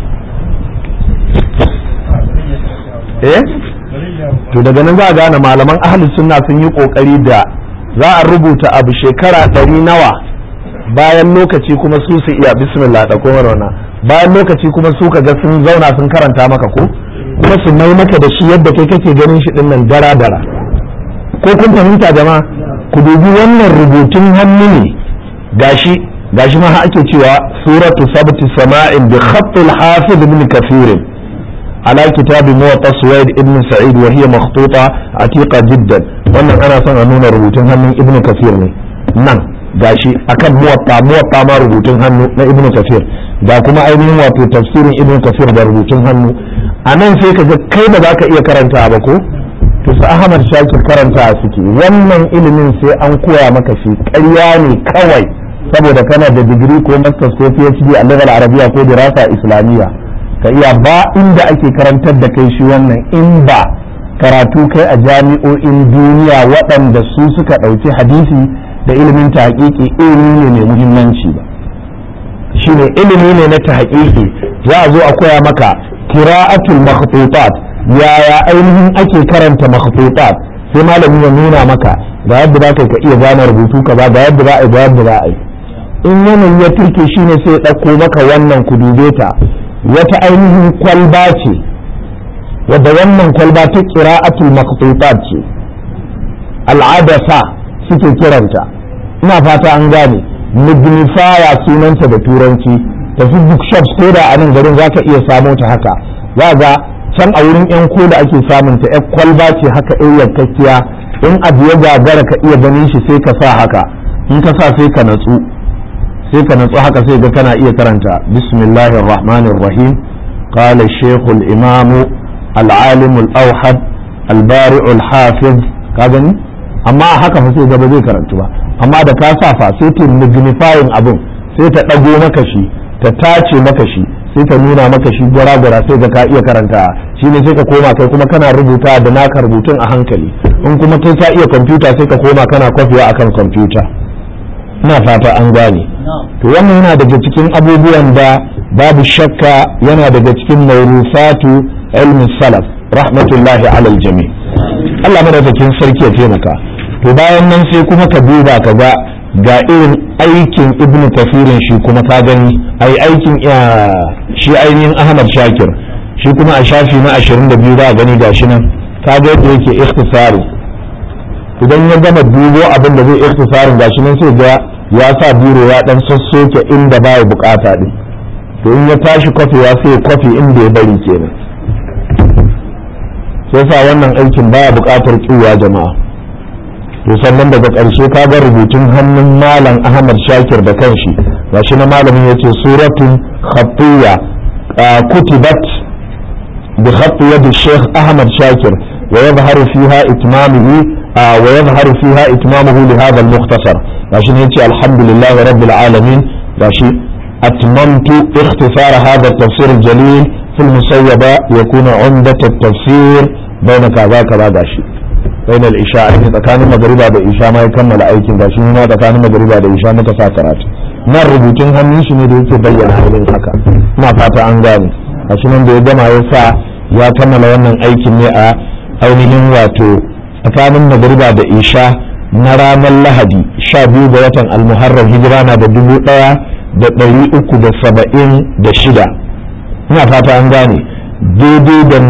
eh to daga nan za a gane malaman ahalus sunna sun yi kokari da za a rubuta abu shekara ɗari nawa bayan lokaci kuma su su iya bismillah da kuma rauna bayan lokaci kuma su ka ga sun zauna sun karanta maka ko kuma su mai maka da shi yadda kai kake ganin shi dinnan dara dara ko kun fahimta jama'a ku dubi wannan rubutun hannu ne gashi gashi ma ake cewa suratu sabti sama'in bi khatt al-hafiz ibn kathir على كتاب موطا سويد ابن سعيد وهي مخطوطة عتيقة جدا wannan ana son a nuna rubutun hannun ibn kafir ne nan gashi akan muwatta muwatta ma rubutun hannu na ibn kafir ga kuma ainihin wato tafsirin ibn kafir da rubutun hannu a nan sai ka ga kai ba za ka iya karanta ba ko to su ahmad shakir karanta suke wannan ilimin sai an koya maka shi ƙarya ne kawai saboda kana da digiri ko masters ko phd a level arabiya ko dirasa islamiyya ka iya ba inda ake karantar da kai shi wannan in ba karatu kai a jami'o'in duniya waɗanda su suka ɗauki hadisi da ilimin tahqiqi ilimi ne mai muhimmanci ba shine ilimi ne na tahqiqi za a zo a koya maka qira'atul makhtutat yaya ainihin ake karanta makhtutat sai malami ya nuna maka ga yadda za ka iya gane rubutu kaza ga yadda za a yi ga yadda za a yi in yanayi ya turke shine sai ya ɗauko maka wannan ku dube ta wata ainihin kwalba ce wadda wannan kwalba ta qira'atul maqtutat ce al'adasa suke kiranta ina fata an gane magnifier sunanta da turanci tafi bookshops ko da a nan garin zaka iya samo ta haka za ga can a wurin yan koda ake samun ta yan kwalba ce haka yan yankakkiya in abu ya gagara ka iya ganin shi sai ka sa haka in ka sa sai ka natsu sai ka natsu haka sai ga kana iya karanta bismillahir rahmanir rahim qala shaykh al imam al alim al awhad al bari' al hafiz ka gani amma haka fa sai ga ba zai karantu ba amma da ka sa fa sai ta magnifying abun sai ta dago maka shi ta tace maka shi sai ta nuna maka shi gwara-gwara sai ga ka iya karanta shine sai ka koma kai kuma kana rubuta da naka rubutun a hankali in kuma kai ka iya kwamfuta sai ka koma kana kwafiya akan kwamfuta ina fata an gane to wannan yana daga cikin abubuwan da babu shakka yana daga cikin maurufatu ilmi salaf rahmatullahi alal jami Allah madaukakin sarki ya taimaka to bayan nan sai kuma ka duba ka ga ga irin aikin ibn kafirin shi kuma ka gani ai aikin shi ainihin ahmad shakir shi kuma a shafi na 22 za a gani gashi nan ka ga yadda yake ikhtisari idan ya gama dubo abin da zai ikhtisarin gashi nan sai ga ya sa biro ya dan sassoke inda baya bukata din to in ya tashi kwafewa sai ya kwafe inda ya bari kenan sai sa wannan aikin baya bukatar kiwa jama'a to sannan daga ƙarshe ka ga rubutun hannun malam ahmad shakir da kanshi gashi na malamin yace suratun khatiyya kutibat bi khatti yad shaykh ahmad shakir wa yadhharu fiha itmamuhu wa yadhharu fiha itmamuhu li hadha al-mukhtasar gashi ne yace alhamdulillah rabbil alamin gashi atmamtu ikhtisar hadha at-tafsir al-jalil في المسيبة يكون عمدة التفسير بين كذا كذا gashi. bain al-isha ne tsakanin magariba da isha ma ya kammala aikin ga shi ma tsakanin magariba da isha muka sa karatu nan rubutun hannun shi ne da yake bayyana halin haka ina fata an gane a shi nan da ya gama ya sa ya kammala wannan aikin ne a ainihin wato tsakanin magariba da isha na ranar lahadi sha biyu ga watan almuharram hijira na da dubu ɗaya da ɗari uku da saba'in da shida ina fata an gane daidai da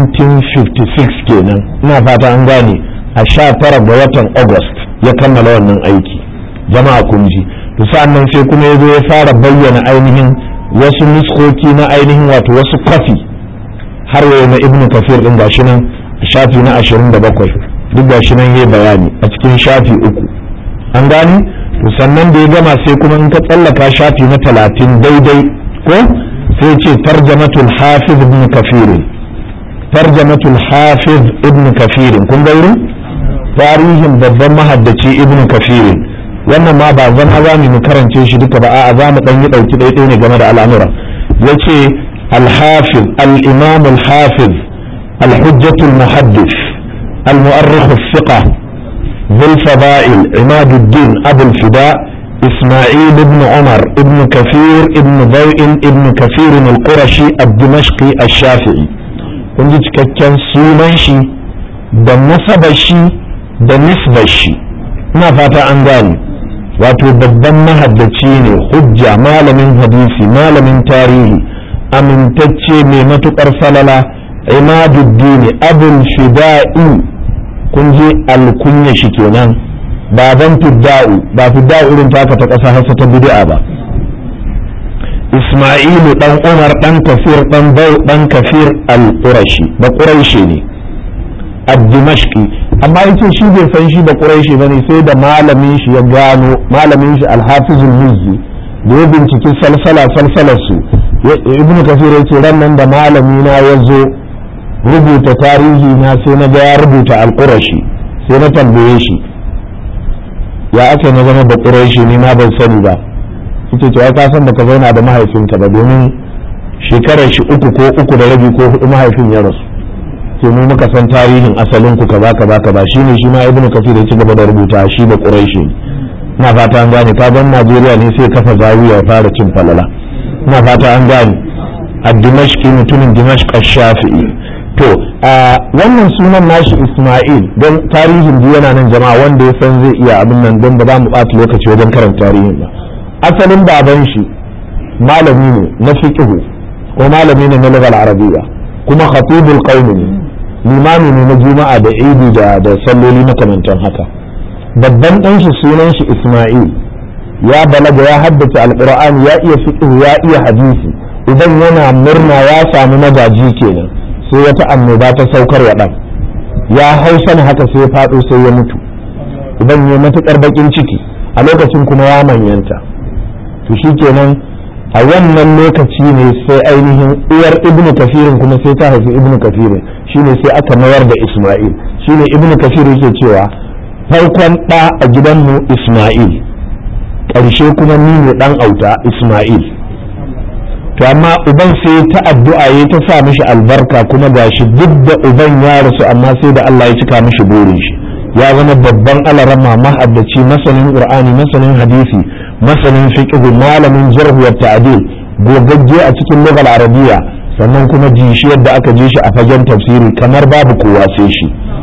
1956 kenan ina fata an gane a sha tara ga watan august ya kammala wannan aiki jama'a kun ji to sa'annan sai kuma ya zo ya fara bayyana ainihin wasu nuskoki na ainihin wato wasu kafi har yau na ibnu kafir din gashi nan shafi na 27 duk gashi nan yayi bayani a cikin shafi uku an gane to sannan da ya gama sai kuma in ka tsallaka shafi na 30 daidai ko sai ce tarjamatul hafiz ibn kafir tarjamatul hafiz ibn kafir kun ga wurin tarihin babban mahaddaci ibn kafir wannan ma ba zama za mu karance shi duka ba a'a za mu dan yi dauki daidai ne game da al'amura yace al-hafiz al-imam al-hafiz al-hujjah al-muhaddith al-mu'arrikh al-thiqah ذو الفضائل عماد الدين أبو الفداء إسماعيل بن عمر ابن كثير ابن ضوء ابن كثير القرشي الدمشقي الشافعي kun ji cikakken sunan shi da nasabar shi da nisbar shi ina fata an gane wato babban mahaddaci ne hujja malamin hadisi malamin tarihi amintacce mai matukar falala imaduddini abul fida'i kun ji alkunya shi kenan baban fidda'u ba fidda'u irin taka ta ƙasa hasa ta bid'a ba Ismailu dan Umar dan Kafir dan Bau dan Kafir al-Qurashi da Quraishi ne ad-Dimashqi amma yace shi bai san shi da Quraishi bane sai da malamin shi ya gano malamin shi al-Hafiz al-Mizzi da ya binciki salsala salsalar su Ibn Kafir yace ran nan da malami na yazo rubuta tarihi na sai na ga ya rubuta al-Qurashi sai na tambaye shi ya aka na zama da Quraishi ni ma ban sani ba yace to ai ka san baka zauna da mahaifinka ba domin shekarar shi uku ko uku da rabi ko hudu mahaifin ya rasu sai mu muka san tarihin asalin ku kaza kaza kaza shine shi ma ibnu kafir ya ci gaba da rubuta shi da quraishi ina fata an gane ka ban najeriya ne sai kafa zawiya fara cin falala ina fata an gane a dimashqi mutumin dimashq shafi'i to a wannan sunan nashi isma'il don tarihin yana nan jama'a wanda ya san zai iya abin nan don ba za mu ɓata lokaci wajen karanta tarihin ba asalin baban shi malami ne na fiqhu ko malami ne na lugal arabiya kuma khatibul qaumi ne limami ne na juma'a da idi da da salloli makamantan haka babban dan shi sunan shi isma'il ya balaga ya haddace alqur'ani ya iya fiqhu ya iya hadisi idan yana murna ya samu magaji kenan sai wata annoba ta saukar wa dan ya hausa haka sai ya fado sai ya mutu idan ya matukar bakin ciki a lokacin kuma ya manyanta to shi kenan a wannan lokaci ne sai ainihin uwar ibnu kafirin kuma sai ta haifi ibnu kafirin shine sai aka mayar da isma'il shine ibnu kafir yake cewa farkon ɗa a gidanmu isma'il ƙarshe kuma ni ne ɗan auta isma'il to amma uban sai ta addu'a ya ta sa mishi albarka kuma gashi duk da uban ya rasu amma sai da Allah ya cika mishi burin shi ya zama babban alarama mahaddaci masanin qur'ani masanin hadisi masanin fiqh malamin jarh wa ta'dil gogagge a cikin lugal arabiya sannan kuma ji shi yadda aka ji shi a fagen tafsiri kamar babu kowa sai shi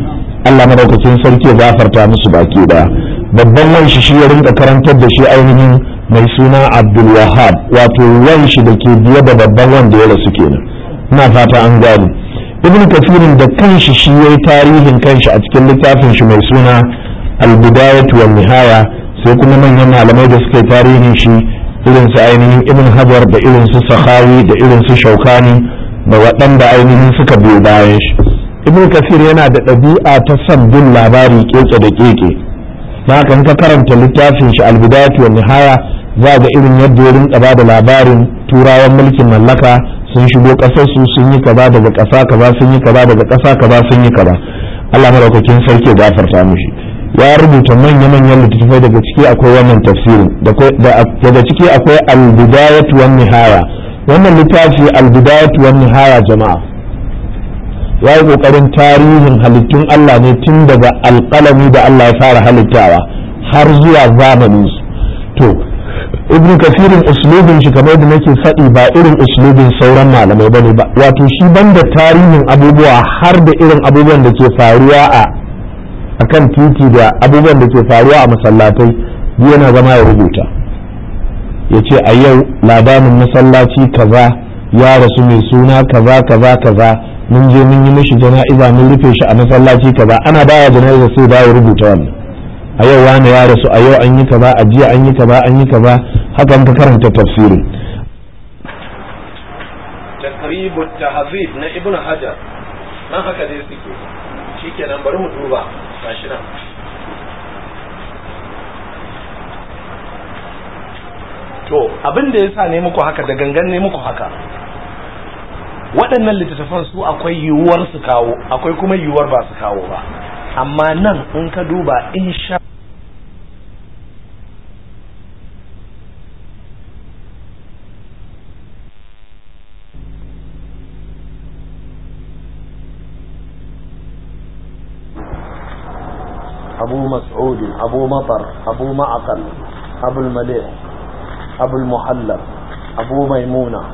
Allah madaukakin sarki ya gafarta musu baki daya babban wanshi shi ya rinka karantar da shi ainihin mai suna Abdul Wahab wato wanshi da ke biye da babban wanda ya rasu kenan ina fata an gane ibn kafirin da kanshi shi yayi tarihin kanshi a cikin littafin shi mai suna al-bidayatu wan nihaya sai kuma manyan malamai da suka yi tarihin shi irin su ainihin ibn hajar da irin su sahawi da irin su shaukani da waɗanda ainihin suka biyo bayan shi ibn kafir yana da ɗabi'a ta son bin labari keke da keke na haka ka karanta littafin shi albidayatu wa nihaya za ga irin yadda ya rinka ba da labarin turawan mulkin mallaka sun shigo ƙasar su sun yi kaza daga ƙasa kaza sun yi kaza daga ƙasa kaza sun yi kaza Allah madaukakin sarki ya gafarta mishi ya rubuta manya-manyan littattafai daga ciki akwai wannan tafsirin daga ciki akwai albidayatu wan nihaya wannan littafi albidayatu wan nihaya jama'a ya yi kokarin tarihin halittun Allah ne tun daga alƙalami da Allah ya fara halittawa har zuwa zamanin su to ibn kafirin uslubin shi kamar da nake faɗi ba irin uslubin sauran malamai bane ba wato shi banda tarihin abubuwa har da irin abubuwan da ke faruwa a akan titi da abubuwan da ke faruwa a masallatai yana zama ya rubuta ya ce a yau labarin masallaci kaza ya rasu mai suna kaza kaza kaza mun je mun yi mishi jana'iza mun rufe shi a masallaci kaza ana baya jana'iza sai ba ya rubuta wannan a yau wani ya rasu a yau an yi kaza a jiya an yi kaza an yi kaza hakan ka karanta tafsirin taqribut tahzib na ibnu hajar nan haka dai suke shikenan bari mu duba gashi nan to abin da yasa ne muku haka da gangan ne muku haka waɗannan littattafan su akwai yiwuwar su kawo akwai kuma yiwuwar ba su kawo ba amma nan in ka duba insha أبو مسعود أبو مطر أبو معقل أبو المليح أبو المحلب أبو ميمونة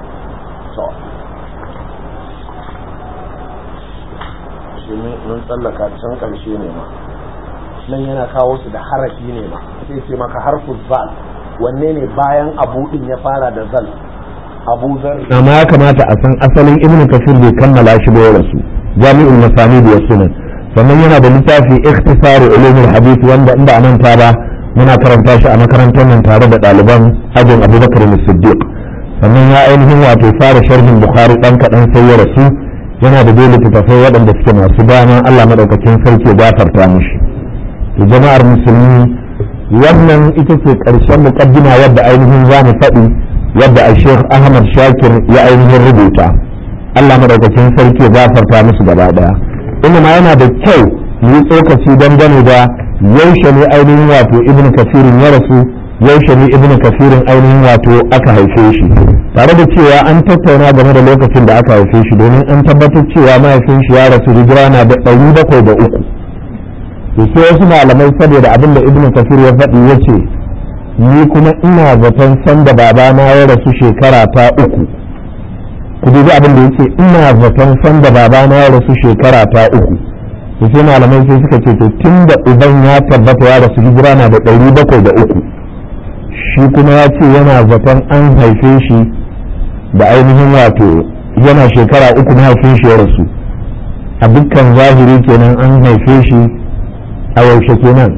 mun tsallaka can ƙarshe ne ma nan yana kawo su da harafi ne ma sai ce maka harfu zal wanne ne bayan abu din ya fara da zal abu zar amma ya kamata a san asalin ibnu kafir bai kammala shi ba ya rasu jami'ul masanid wa sunan sannan yana da littafi ikhtisaru ulumul hadith wanda inda a manta ba muna karanta shi a makarantar nan tare da ɗaliban ajin abubakar siddiq sannan ya ainihin wato fara sharhin bukhari ɗan kaɗan sai ya rasu yana da dole littattafai waɗanda suke masu dama allah maɗaukakin sarki gafarta mishi to jama'ar musulmi wannan ita ce ƙarshen muƙaddima wadda ainihin za mu faɗi wadda a sheikh ahmad shakir ya ainihin rubuta allah maɗaukakin sarki gafarta musu gaba ɗaya inda ma yana da kyau mu yi tsokaci dangane da yaushe ne ainihin wato ibn kafirin ya rasu yaushe ne ibn kafirin ainihin wato aka haife shi tare da cewa an tattauna game da lokacin da aka haife shi domin an tabbatar cewa mahaifin shi ya rasu hijira na da ɗari bakwai da uku to sai wasu malamai saboda abin da ibn kafir ya faɗi ya ce ni kuma ina zaton sanda babana ya rasu shekara ta uku ku dubi abin da yake ina zaton sanda babana ya rasu shekara ta uku to sai malamai sai suka ce to tun da uban ya tabbata ya rasu hijira na da ɗari bakwai da uku shi kuma ya ce yana zaton an haife shi da ainihin wato yana shekara uku mahaifin shi ya rasu a dukkan zahiri kenan an haife shi a yaushe kenan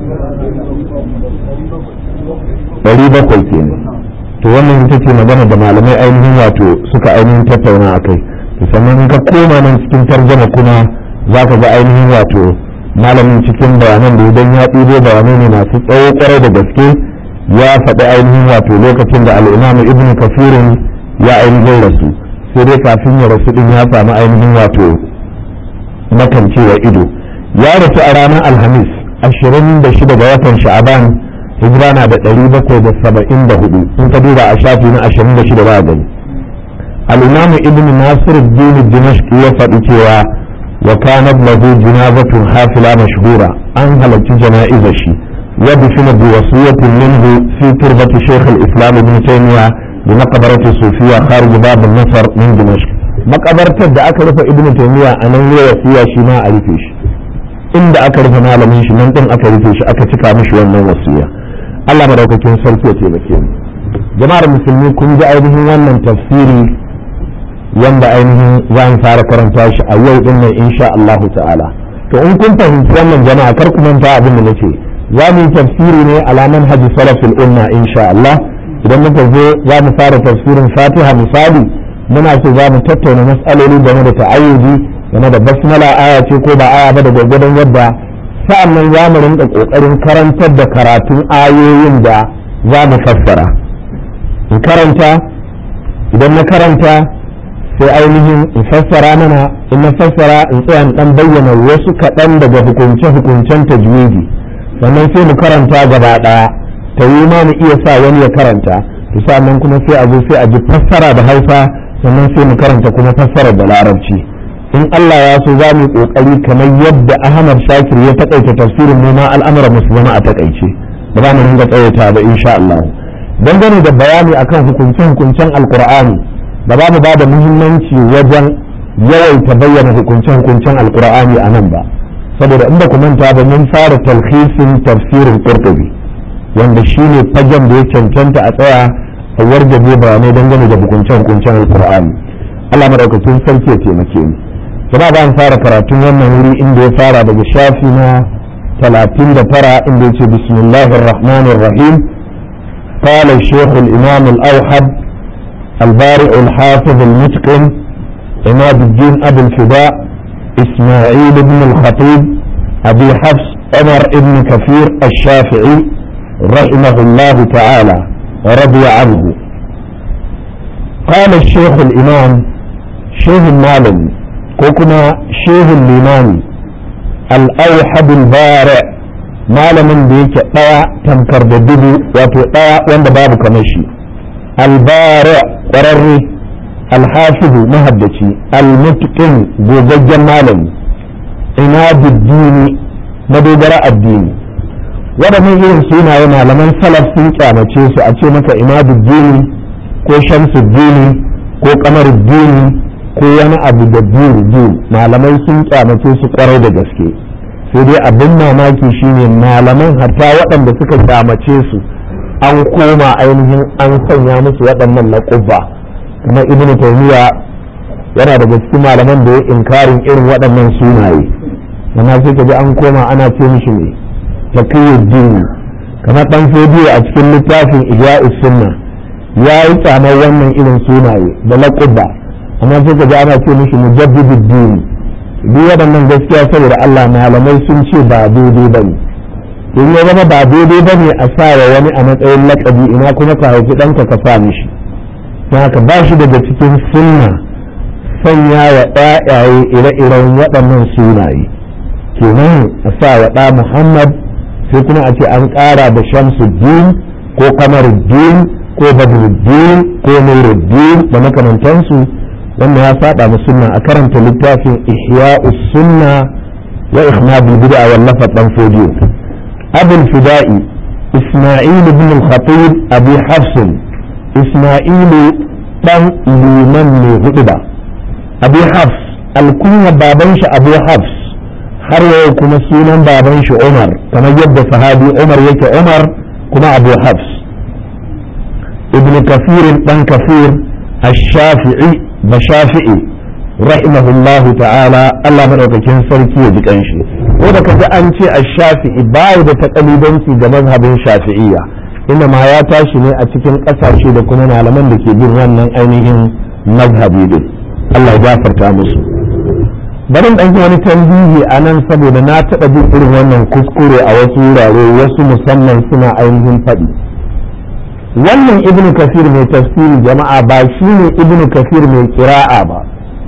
ɗari bakwai kenan to wannan ita ce magana da malamai ainihin wato suka ainihin tattauna a kai sannan ka koma nan cikin tarjama kuma za ka ga ainihin wato malamin cikin bayanan da idan ya ɗibo bayanai ne masu tsawo kwarai da gaske ya faɗi ainihin wato lokacin da al'imamu ibnu kafirin ya ainihin rasu sai dai kafin ya rasu din ya samu ainihin wato makancewa ido ya rasu a ranar alhamis ashirin da shida ga watan sha'aban hijira na da ɗari bakwai da saba'in da hudu in ka duba a shafi na ashirin da shida ba gani al'imamu ibnu nasir dini dimashq ya faɗi cewa wa kanat lahu jinazatun hafila mashhura an halarci jana'izar shi ودفن بوصية منه في تربة شيخ الإسلام ابن تيمية بمقبرة الصوفية خارج باب النصر من دمشق مقبرة da aka rufe ibn taymiya a nan ya wasiya shi ma a rufe shi inda aka rufe malamin shi nan din aka rufe shi aka cika mishi wannan wasiya Allah madaukakin sarki ya taimake mu jama'ar musulmi kun ji ainihin wannan tafsiri wanda ainihin za mu fara karanta shi a yau din nan insha Allah ta'ala to in kun fahimci wannan jama'a kar ku manta abin da nace za mu yi tafsiri ne ala manhaji salafil umma insha Allah idan muka zo za mu fara tafsirin Fatiha misali muna so za mu tattauna mas'aloli game da ta'ayyudi game da basmala aya ce ko ba aya ba da gwargwadon yadda sa'an nan za mu rinka kokarin karantar da karatun ayoyin da za mu fassara in karanta idan na karanta sai ainihin in fassara mana in na fassara in tsaya in dan bayyana wasu kaɗan daga hukunce-hukuncen tajwidi sannan sai mu karanta gaba ɗaya ta yi ma mu iya sa wani ya karanta to sannan kuma sai a zo sai a ji fassara da hausa sannan sai mu karanta kuma fassara da larabci in Allah ya so za mu yi kokari kamar yadda Ahmad Shakir ya takaita tafsirin mu ma al'amuran mu su zama a takaice ba za mu ringa tsawaita ba insha Allah dangane da bayani akan hukunce-hukuncen alkur'ani ba za mu ba da muhimmanci wajen yawaita bayyana hukunce-hukuncen alkur'ani a nan ba saboda in ba ku manta ba mun fara talhisin tafsirin qurtubi wanda shine fagen da ya cancanta a tsaya a wargaje bayanai dangane da hukunce-hukuncen alkur'ani Allah madaukakin sarki ya taimake mu jama'a ba fara karatun wannan wuri inda ya fara daga shafi na 39 inda ya ce bismillahir rahmanir rahim قال الشيخ الإمام الأوحد البارئ الحافظ المتقن عماد الدين أبو الفداء إسماعيل بن الخطيب أبي حفص عمر بن كثير الشافعي رحمه الله تعالى ورضي عنه قال الشيخ الإمام شيخ المالم كوكنا شيخ الإمام الأوحد البارئ malamin da yake ɗaya tamkar da dubu wato ɗaya wanda babu kamar shi albara ƙwararre alhafizu mahaddaci almutqin gogaggen malami ina diddini madogara addini waɗannan irin sunaye malaman salaf sun kyamace su a ce maka ina diddini ko shamsuddini ko kamaruddini ko wani abu da dini malamai sun kyamace su kwarai da gaske sai dai abin mamaki shine malaman hatta waɗanda suka kyamace su an koma ainihin an sanya musu waɗannan laƙubba kuma ibnu taymiya yana daga cikin malaman da ya inkarin irin waɗannan sunaye amma sai ka ji an koma ana ce mishi ne taqiyuddin kamar dan fodiyo a cikin littafin ihya'us sunna ya yi tsamar wannan irin sunaye da laƙubba amma sai ka ji ana ce mishi mujaddiduddin duk waɗannan gaskiya saboda Allah malamai sun ce ba daidai ba ne in ya zama ba daidai ba ne a sa wa wani a matsayin lakabi ina kuma ka haifi ɗanka ka sa mishi don haka ba shi daga cikin sunna sanya wa ɗayaye ire-iren waɗannan sunaye kenan a sa wa ɗa Muhammad sai kuma a ce an ƙara da Shamsuddin ko Kamaruddin ko Badruddin ko Nuruddin da makamantansu wannan ya saba mu sunna a karanta littafin ihya'us sunna wa ihmadul bid'a wallafa dan fodiyo abul fida'i isma'il ibn al-khatib abi hafs isma'il dan liman ne hudu ba abi hafs alkunya baban shi abu hafs har yau kuma sunan baban shi umar kamar yadda sahabi umar yake umar kuma abu hafs ibn kafir dan kafir الشافعي bashafi'i rahimahullahu ta'ala Allah madaukakin sarki ya ji kanshi ko da kaji an ce ash-shafi'i bai da takalidanci ga mazhabin shafi'iyya inda ma ya tashi ne a cikin kasashe da kuma malaman da ke bin wannan ainihin mazhabi din Allah ya gafarta musu bari dan yi wani tambihi a nan saboda na taɓa jin irin wannan kuskure a wasu wurare wasu musamman suna ainihin faɗi wannan ibnu kafir mai tafsiri jama'a ba shi ne ibnu kafir mai kira'a ba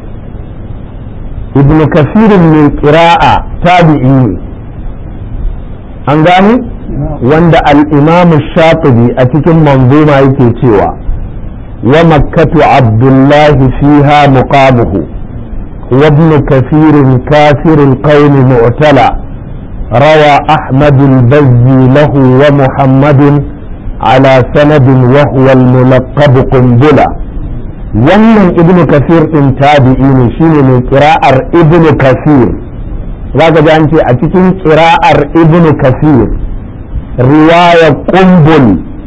ibnu kafir mai kira'a tabi'i ne an gane wanda al-imam shatibi a cikin manzuma yake cewa wa makkatu abdullahi fiha muqamuhu wa ibn kafir kafir al-qawm mu'tala روى أحمد البزي له ومحمد على سند وهو الملقب قنبلة wannan ibnu kafir din tabi'i ne shine mai kira'ar ibnu kafir za ka ji an ce a cikin ƙira'ar ibn kasir riwaya kumbul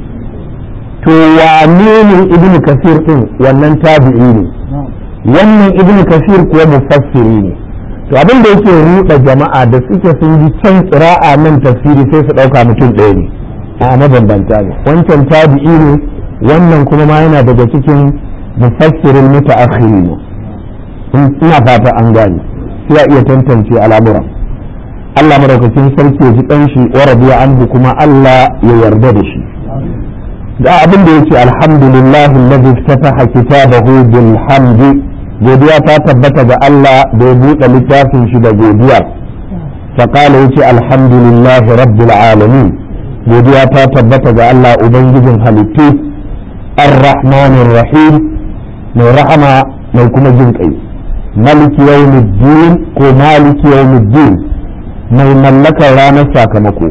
to wane ne ibn kasir din wannan tabi'i ne wannan ibn kasir kuwa mufassiri ne to abin da yake ruɗa jama'a da suke sun ji can ƙira'a nan tafsiri sai su ɗauka mutum ɗaya ne a mabambanta ne wancan tabi'i ne wannan kuma ma yana daga cikin mufassirin muta'akhirin ina fata an gane sai a iya tantance al'amuran Allah madaukakin sarki ya ji dan shi wa radiya anhu kuma Allah ya yarda da shi da abin da yake alhamdulillah alladhi iftataha kitabahu bil hamdi godiya ta tabbata ga Allah da ya buɗe littafin shi da godiya fa qala yace alhamdulillah rabbil alamin godiya ta tabbata ga Allah ubangijin halittu ar-rahmanir rahim mai rahama mai kuma jin kai maliki yawmiddin ko maliki yawmiddin mai mallakar ranar sakamako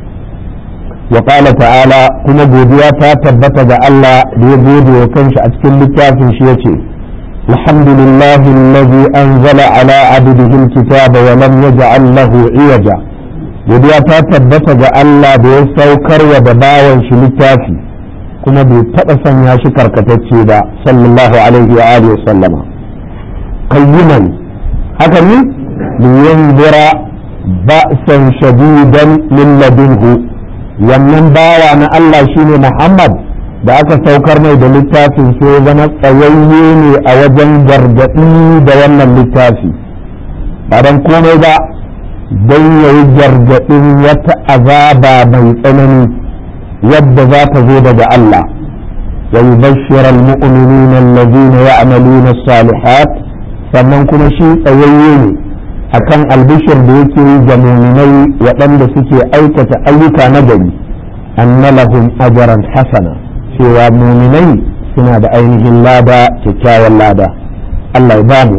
wa qala ta'ala kuma godiya ta tabbata ga Allah da ya gode wa kanshi a cikin littafin shi yace alhamdulillahi alladhi anzala ala abdihi alkitaba wa lam yaj'al lahu iwaja godiya ta tabbata ga Allah da ya saukar wa da bawan shi littafi kuma bai taɓa sanya shi karkatacce ba sallallahu alaihi wa alihi wa sallama qayyiman haka ne liyanzira ba'san shadidan min ladunhu wannan bawa na Allah shine Muhammad da aka saukar mai da littafin sai zama tsayayye ne a wajen gargaɗi da wannan littafi ba don komai ba don yayi gargaɗin wata azaba mai tsanani yadda za ta zo daga Allah wa yubashshira al-mu'minina alladhina ya'maluna as-salihat sannan kuma shi tsayayye ne akan albishir da yake yi ga muminai waɗanda suke aikata ayyuka na gari anna lahum ajran hasana cewa muminai suna da ainihin lada kyakkyawan lada Allah ya bamu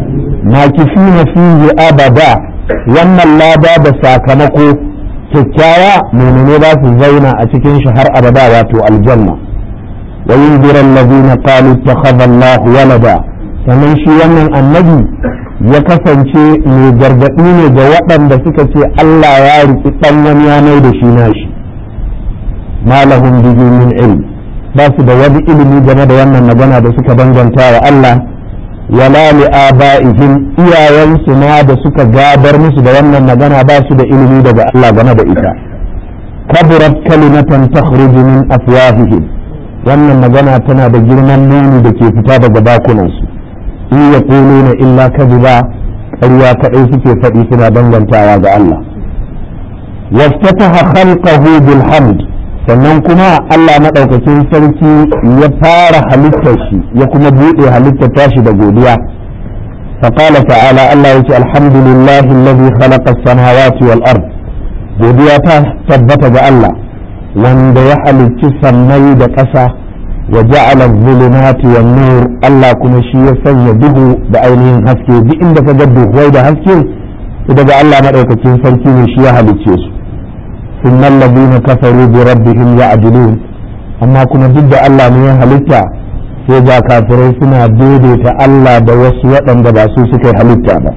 makifina fihi abada wannan lada da sakamako kyakkyawa muminai za su zauna a cikin shi har abada wato aljanna wa yunzira alladhina qalu ittakhadha Allah walada sannan shi wannan annabi ya kasance mai gargaɗi ne ga waɗanda suka ce Allah ya riki ɗan wani yanar da shi nashi malahum bihi min ilm ba su da wani ilimi game da wannan magana da suka danganta wa Allah wala li aba'ihim iyayensu ma da suka gabar musu da wannan magana ba su da ilimi daga Allah game da ita kaburat kalimatan takhruju min afwahihim wannan magana tana da girman nuni da ke fita daga bakunansu in ya na illa kadiba ƙarya kaɗai suke faɗi suna dangantawa ga Allah waftataha khalqahu bil hamd sannan kuma Allah maɗaukakin sarki ya fara halittar shi ya kuma buɗe halittar tashi da godiya فقال تعالى الله يقول الحمد لله الذي خلق السماوات والأرض godiya ta tabbata ga Allah wanda ya halicci sammai da ƙasa wa ja'ala zulumati wan nur Allah kuma shi ya sanya duhu da ainihin haske duk inda ka ga duhuwai da haske daga Allah madaukakin sarki ne shi ya halicce su sunnal ladina kafaru bi rabbihim ya'dilun amma kuma duk da Allah ne ya halitta sai ga kafirai suna daidaita Allah da wasu waɗanda ba su suka halitta ba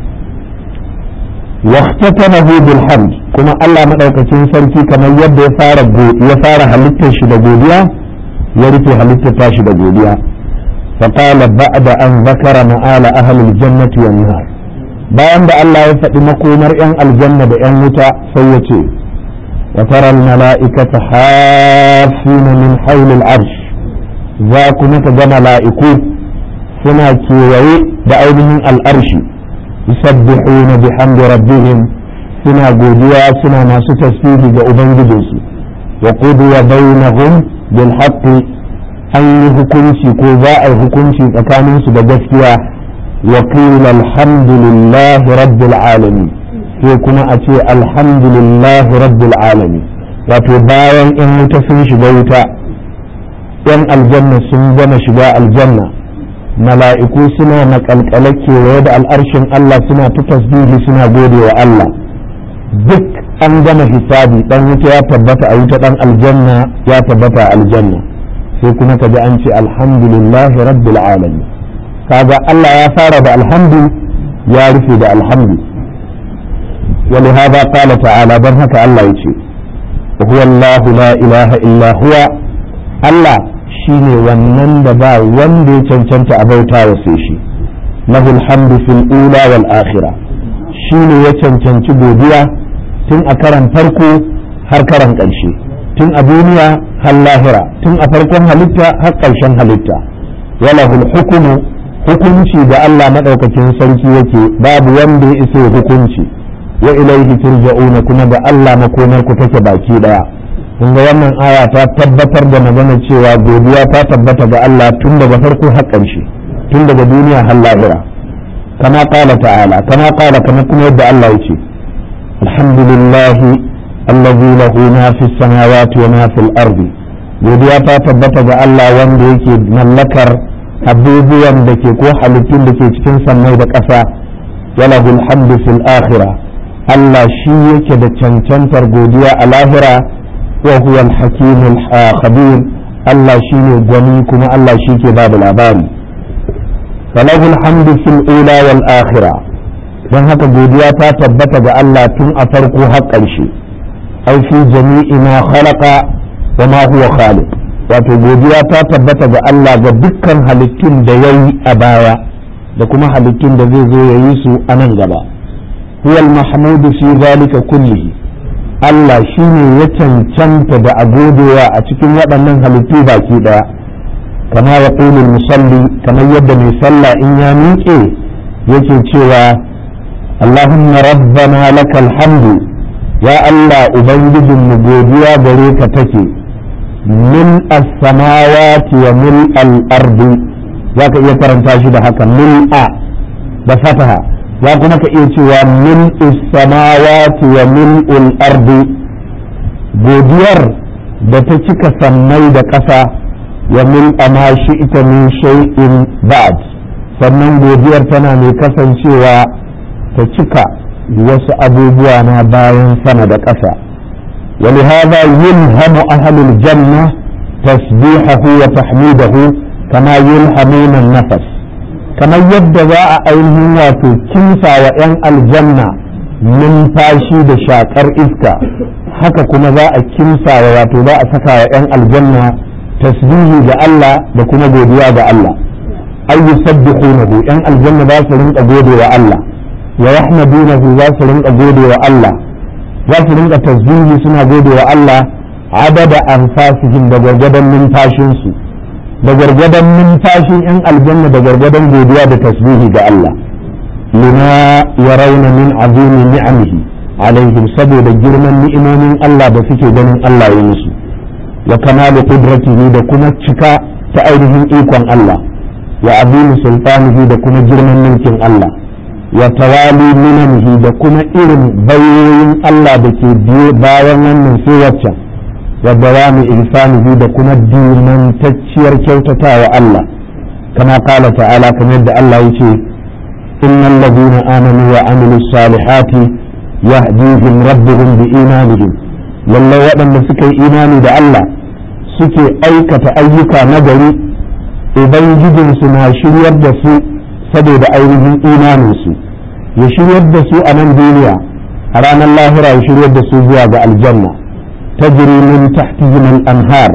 واختتمه بالحمد كما الله مدaukakin sarki kamar yadda ya fara ya fara halittar shi da godiya ya rufe halittar tashi da godiya فقال بعد أن ذكر مآل أهل الجنة والنار bayan da Allah ya faɗi makomar 'yan aljanna da 'yan wuta sai ya ce wa taral mala'ikata hafina min haulil arsh za ku ka ga mala'iku suna kewaye da ainihin al'arshi yusabbihuna bihamdi rabbihim suna godiya suna masu tasbihi ga ubangijinsu wa qudiya bainahum bil haqqi an yi hukunci ko za a yi hukunci tsakaninsu da gaskiya wa qila alhamdulillah rabbil alamin sai kuma a ce alhamdulillah rabbil alamin wato bayan in wuta sun shiga wuta yan aljanna sun gama shiga aljanna mala'iku suna makalkale kewaye da al'arshin Allah suna ta tasbihi suna gode wa Allah duk an gama hisabi dan wuta ya tabbata a wuta dan aljanna ya tabbata a aljanna sai kuma ka ji an ce alhamdulillah rabbil alamin kaga Allah ya fara da alhamdu ya rufe da alhamdu ولهذا قال تعالى برهك الله يشي وهو الله لا إله إلا هو الله شيني ونن با وندي چنچنت أبوتا وسيشي له الحمد في الأولى والآخرة شيني يچنچنت بوديا تن أكرم فرقو har karan ƙarshe tun a duniya har lahira tun a farkon halitta har ƙarshen halitta walahul hukumu hukunci da Allah maɗaukakin sarki yake babu wanda ya isa hukunci wa ilaihi turja'una kuma da Allah makomar ku take baki daya kun ga wannan aya ta tabbatar da magana cewa godiya ta tabbata ga Allah tun daga farko har ƙarshe tun daga duniya har lahira kama qala ta'ala kama qala kama kuma yadda Allah yake alhamdulillahi allazi lahu ma fi samawati wa ma fil ardi godiya ta tabbata ga Allah wanda yake mallakar abubuwan da ke ko halittun da ke cikin sammai da ƙasa walahul hamdu fil akhirah Allah shi yake da cancantar godiya a lahira wa huwa al-hakim al-khabir Allah shine gwani kuma Allah shi ke babu labari falahul hamdu fil ula wal akhirah don haka godiya ta tabbata ga Allah tun a farko har ƙarshe ai fi jami'i ma khalaqa wa ma huwa khaliq wato godiya ta tabbata ga Allah ga dukkan halittun da yayi a baya da kuma halittun da zai zo ya yi su a nan gaba هو المحمود في ذلك كله Allah shi ne ya cancanta da a godewa a cikin waɗannan halittu baki ɗaya kama ya ƙulul musalli kamar yadda mai sallah in ya miƙe yake cewa Allahumma rabbana lakal hamdu ya Allah ubangijin mu godiya gare ka take min as-samawati wa mil al-ardi zaka iya karanta shi da haka mil a da fataha za kuma ka iya cewa min samawati wa min ardi godiyar da ta cika sammai da ƙasa wa min ama shi ita min shay'in ba'd sannan godiyar tana mai kasancewa ta cika wasu abubuwa na bayan sama da ƙasa ولهذا يلهم أهل الجنة تسبيحه وتحميده كما يلهمون النفس kamar yadda za a ainihin wato kimsa wa 'yan aljanna numfashi da shakar iska haka kuma za a kimsa wa wato za a saka wa 'yan aljanna tasbihi ga Allah da kuma godiya ga Allah ay yusabbihunahu 'yan aljanna za su rinka gode wa Allah wa yahmadunahu za su rinka gode wa Allah za su rinka tasbihi suna gode wa Allah adada anfasihim da gargadan numfashinsu da gargadon numfashin 'yan aljanna da gargadon godiya da tasbihi ga Allah lima ya rauna min azimi ni'amihi alaihim saboda girman ni'imomin Allah da suke ganin Allah ya musu wa kamalu qudratihi da kuma cika ta ainihin ikon Allah wa azimi sultanihi da kuma girman mulkin Allah wa tawali minamihi da kuma irin bayoyin Allah da ke biye bayan wannan sai waccan wa dawami ihsanihi da kuma dimantacciyar kyautatawa Allah kama qala ta'ala kamar yadda Allah yace innal ladina amanu wa amilus salihati yahdihim rabbuhum bi imanihim lalle waɗanda suka yi imani da Allah suke aikata ayyuka nagari ubangijinsu na shiryar da su saboda ainihin imaninsu ya shiryar da su a nan duniya a ranar lahira ya shiryar da su zuwa ga aljanna تجري من تحتهم الأنهار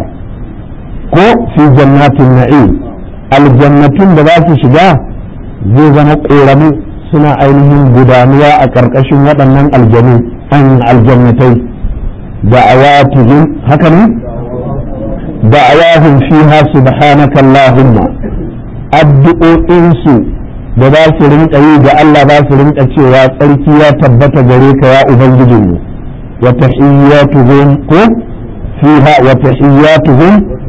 ko fi jannatin na'im aljannatun da za su shiga zai zama ƙoramu suna ainihin gudanuwa a ƙarƙashin waɗannan aljanu an aljannatai da'awatuhum haka ne da'awahum fiha subhanaka allahumma addu'o'insu da za su rinka yi ga Allah za su rinka cewa tsarki ya tabbata gare ka ya ubangijinmu وتحياتهم فيها وتحياتهم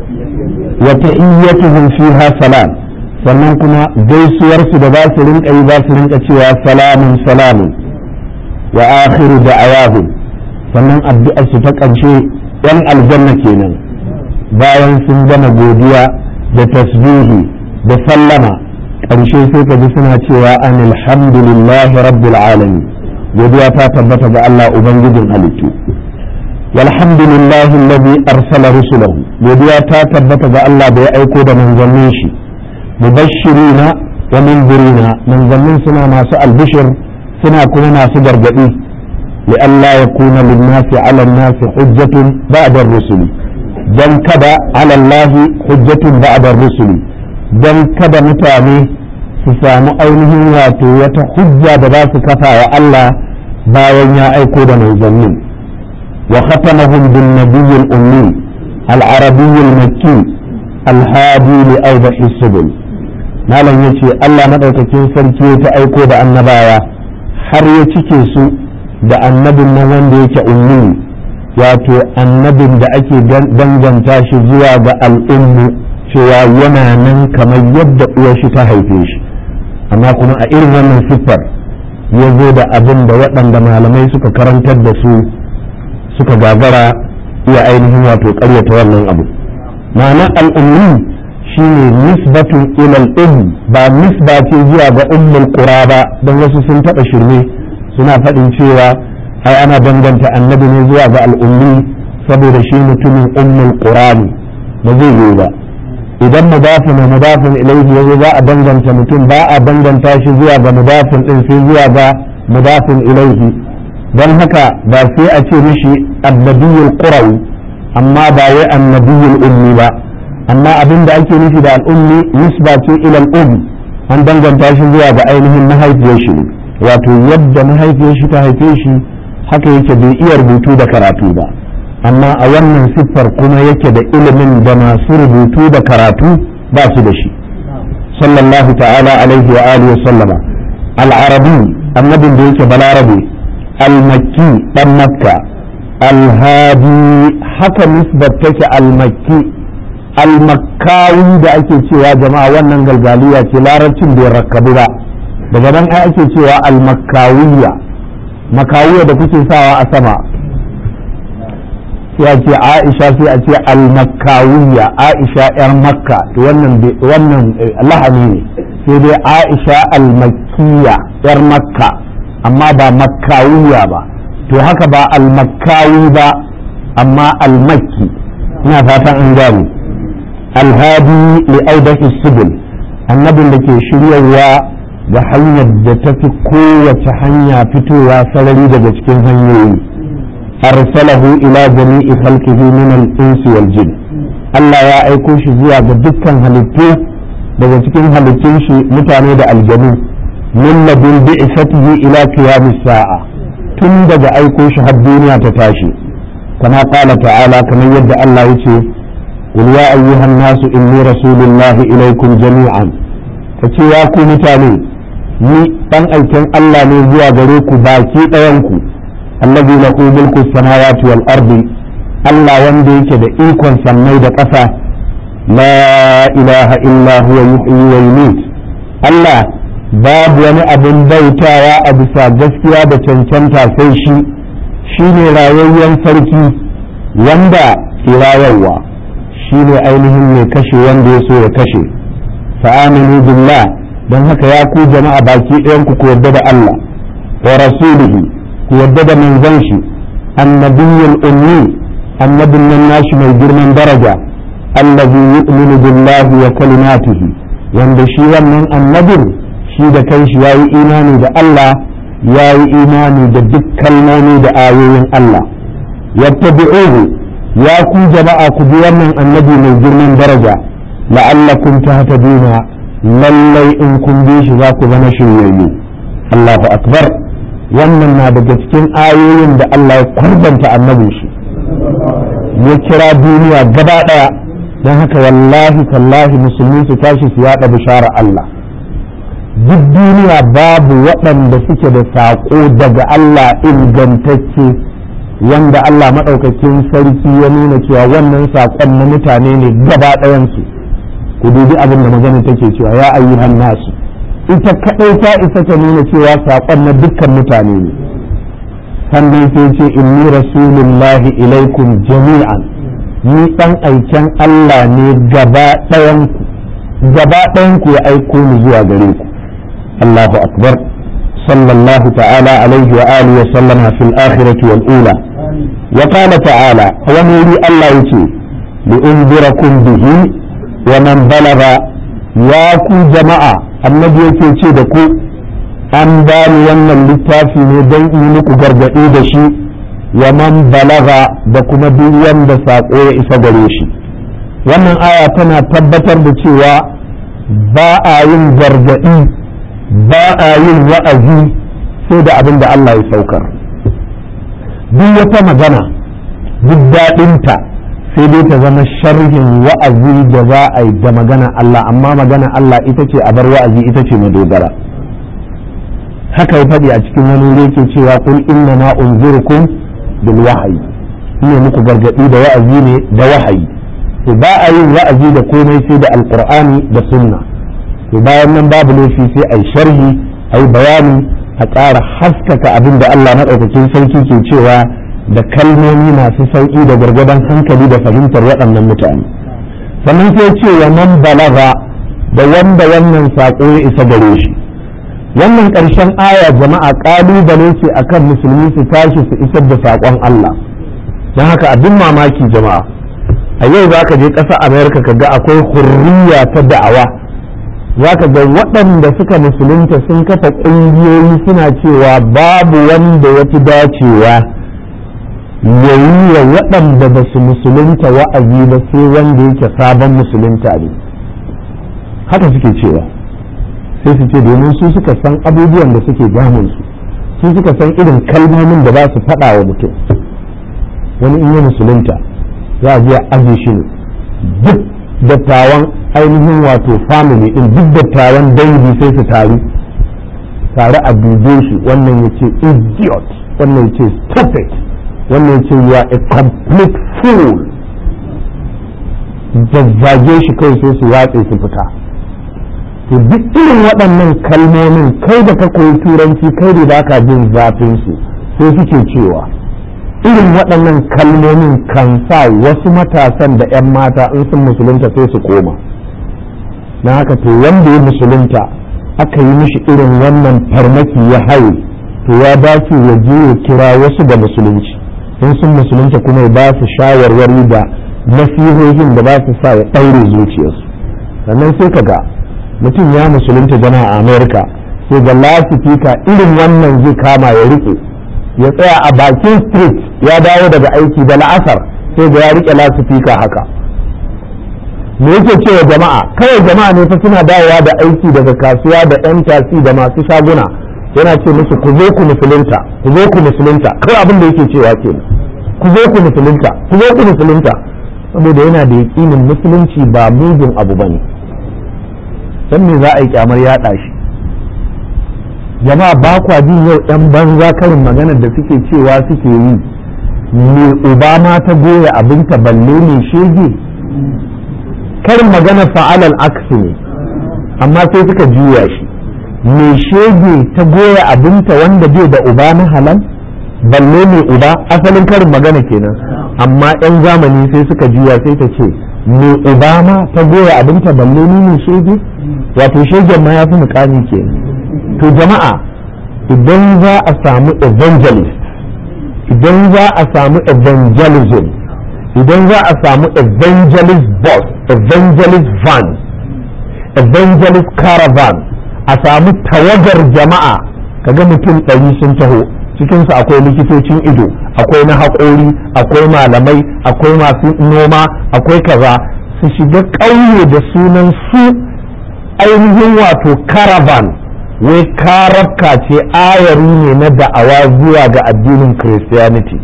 وتحياتهم فيها سلام sannan kuma gaisuwarsu da za su rinka yi za su rinka cewa salamun salamun wa akhiru da'awahu sannan addu'arsu ta ƙarshe yan aljanna kenan bayan sun gama godiya da tasbihi da sallama ƙarshe sai ka ji suna cewa an alhamdulillahi rabbil alamin godiya ta tabbata ga Allah ubangijin halittu walhamdulillahi alladhi arsala rusulahu godiya ta tabbata ga Allah da ya aiko da manzannin shi mubashirina wa munzirina manzannin suna masu albishir suna kuma masu gargadi لئلا يكون للناس على الناس حجة بعد الرسل dan kada على الله حجة بعد الرسل dan kada mutane su samu ainihin wato wata hujja da za su kafa wa Allah bayan ya aiko da manzannin wa khatamahum bin nabiyyil ummi al-arabiyyil makki al-hadi li awdahi subul malam yace Allah madaukakin sarki ta aiko da annabawa har ya cike su da annabin nan wanda yake ummi wato annabin da ake danganta shi zuwa ga al'ummu cewa yana nan kamar yadda uwar shi ta haife shi amma kuma a irin wannan siffar ya zo da abin da waɗanda malamai suka karantar da su suka gagara iya ainihin wato ƙaryata wannan abu ma'ana al'ummi shine nisbatun ilal um ba nisba ce zuwa ga ummul qura ba don wasu sun taɓa shirme suna faɗin cewa ai ana danganta annabi ne zuwa ga al'ummi saboda shi mutumin ummul qura ne ba zai yiwu ba idan mudafin wa mudafin ilaihi yazo za a danganta mutum ba a danganta shi zuwa ga mudafin din sai zuwa ga mudafin ilaihi don haka ba sai a ce mishi annabiyul qurawi amma ba wai annabiyul ummi ba amma abin da ake nufi da al'ummi nisba ce ila al'um an danganta shi zuwa ga ainihin mahaifiyar shi wato yadda mahaifiyar shi ta haife shi haka yake bai iya rubutu da karatu ba amma a wannan siffar kuma yake da ilimin da masu rubutu da karatu ba su da shi sallallahu ta'ala alaihi wa alihi wa sallama al-arabi annabin da yake balarabe al-makki dan makka al-hadi haka nisbar take al-makki al-makkawi da ake cewa jama'a wannan galgaliya ce larabcin bai rakkabu ba daga nan ai ake cewa al-makkawiya makawiya da kuke sawa a sama sai a ce aisha sai a ce al-makkawiya aisha yar makka to wannan wannan lahani ne sai dai aisha al-makkiya yar makka amma ba makkawiya ba to haka ba al-makkawi ba amma al-makki ina fatan an gane alhadi li audahi subul annabin da ke shiryarwa da hanyar da ta fi kowace hanya fitowa sarari daga cikin hanyoyi arsalahu ila jami'i khalqihi min al-insi wal jin Allah ya aiko shi zuwa ga dukkan halittu daga cikin halittun shi mutane da aljanu min ladun bi'satihi ila qiyamis sa'a tun daga aiko shi har duniya ta tashi kama qala ta'ala kamar yadda Allah yace qul ya ayyuhan nasu inni rasulullahi ilaikum jami'an kace ya ku mutane ni dan aikin Allah ne zuwa gare ku baki ɗayan ku allazi lahu mulku samawati wal ardi Allah wanda yake da ikon sammai da ƙasa la ilaha illa huwa yuhyi wa yumiit Allah babu wani abin bautawa a bisa gaskiya da cancanta sai shi shine rayayyen sarki wanda ke rayarwa shine ainihin mai kashe wanda ya so ya kashe fa'aminu billah don haka ya ku jama'a baki ɗayan ku ku yarda da Allah wa rasulihi ku yarda da manzon shi annabiyyul ummi annabin nan nashi mai girman daraja allazi yu'minu billahi wa kalimatihi wanda shi wannan annabin shi da kanshi yayi imani da Allah yayi imani da duk kalmomi da ayoyin Allah yattabi'uhu ya ku jama'a ku bi wannan annabi mai girman daraja la'allakum tahtaduna lallai in kun bi shi za ku zama shiryayyu Allahu akbar wannan na daga cikin ayoyin da Allah ya kwarbanta annabin shi ya kira duniya gaba daya don haka wallahi tallahi musulmi su tashi su yada bishara Allah duk duniya babu waɗanda suke da saƙo daga Allah ingantacce wanda Allah maɗaukakin sarki ya nuna cewa wannan saƙon na mutane ne gaba ɗayansu ku dubi abin da magana take cewa ya ayyuhan nasu ita kaɗai ta isa ta nuna cewa saƙon na dukkan mutane ne sannan sai ce inni rasulullahi ilaikum jami'an ni ɗan aiken Allah ne gaba ɗayanku gaba ɗayanku ya aiko ni zuwa gare ku Allahu akbar sallallahu ta'ala alaihi wa alihi wa sallama fil akhirati wal ula wa qala ta'ala wani wuri Allah yace li unzirakum bihi wa man balaga ya ku jama'a annabi yake ce da ku an bani wannan littafi ne don yi muku gargaɗi da shi wa man balaga da kuma duk wanda saƙo ya isa gare shi wannan aya tana tabbatar da cewa ba a yin gargaɗi ba a yin wa'azi sai da abin da Allah ya saukar duk wata magana duk daɗinta sai dai ta zama sharhin wa'azi da za a yi da magana Allah amma magana Allah ita ce a bar wa'azi ita ce madogara haka ya faɗi a cikin wani wuri yake cewa kul inna ma unzirukum bil wahyi ina muku gargaɗi da wa'azi ne da wahayi to ba a yin wa'azi da komai sai da alqur'ani da sunna to bayan nan babu laifi sai a yi sharhi a yi bayani a ƙara haskaka abin da Allah maɗaukakin sarki ke cewa da kalmomi masu sauƙi da gargadon hankali da fahimtar waɗannan mutane sannan sai ce wa man balaga da wanda wannan saƙo ya isa gare shi wannan ƙarshen aya jama'a ƙalubale ce akan musulmi su tashi su isar da saƙon Allah don haka abin mamaki jama'a a yau za ka je ƙasa amerika ka ga akwai hurriya ta da'awa za ka ga waɗanda suka musulunta sun kafa ƙungiyoyi suna cewa babu wanda ya fi dacewa ya yi wa waɗanda ba su musulunta wa'azi ba sai wanda yake sabon musulunta ne haka suke cewa sai su ce domin su suka san abubuwan da suke damunsu su suka san irin kalmomin da za su faɗa wa mutum wani in yi musulunta za a je aje shi ne duk dattawan ainihin wato family din duk dattawan dangi sai su taru tare a dube shi wannan ya ce idiot wannan ya ce stupid wannan ya ce you are a complete fool zazzage shi kai sai su watse su fita to duk irin waɗannan kalmomin kai da ka koyi turanci kai da ba ka jin zafin su sai suke cewa irin waɗannan kalmomin kan sa wasu matasan da 'yan mata in sun musulunta sai su koma na haka to wanda ya musulunta aka yi mishi irin wannan farmaki ya haye to ya dace ya je ya kira wasu ga musulunci in sun musulunta kuma ya ba su shawarwari da nasihohin da ba su sa ya ɗaure zuciyarsu sannan sai ka ga mutum ya musulunta jama'a a amerika sai ga lasifika irin wannan zai kama ya riƙe ya tsaya a bakin street ya dawo daga aiki da la'asar sai ga ya rike lasifika haka me yake cewa jama'a kawai jama'a ne fa suna dawowa da aiki daga kasuwa da yan tasi da masu shaguna yana ce musu ku zo ku musulunta ku zo ku musulunta kawai abin da yake cewa ke ku zo ku musulunta ku zo ku musulunta saboda yana da yaƙinin musulunci ba mugun abu bane dan me za a yi kyamar yaɗa shi jama'a ba kwa jin yau ɗan banza karin maganar da suke cewa suke yi me obama ta goya abinta balle ne shege karin maganar fa'alal aksi ne amma sai suka juya shi me shege ta goya abinta wanda bai da uba na halal balle ne uba asalin karin magana kenan amma 'yan zamani sai suka juya sai ta ce me obama ta goya abinta balle ne shege wato shegen ma ya fi mukami kenan to jama'a idan za a samu evangelist idan za a samu evangelism idan za a samu evangelist bus evangelist van evangelist caravan a samu tawagar jama'a kaga mutum ɗari sun taho cikinsu akwai likitocin ido akwai na haƙori akwai malamai akwai masu noma akwai kaza su shiga ƙauye da sunan su ainihin wato caravan wai karabka ce ayari ne na da'awa zuwa ga addinin christianity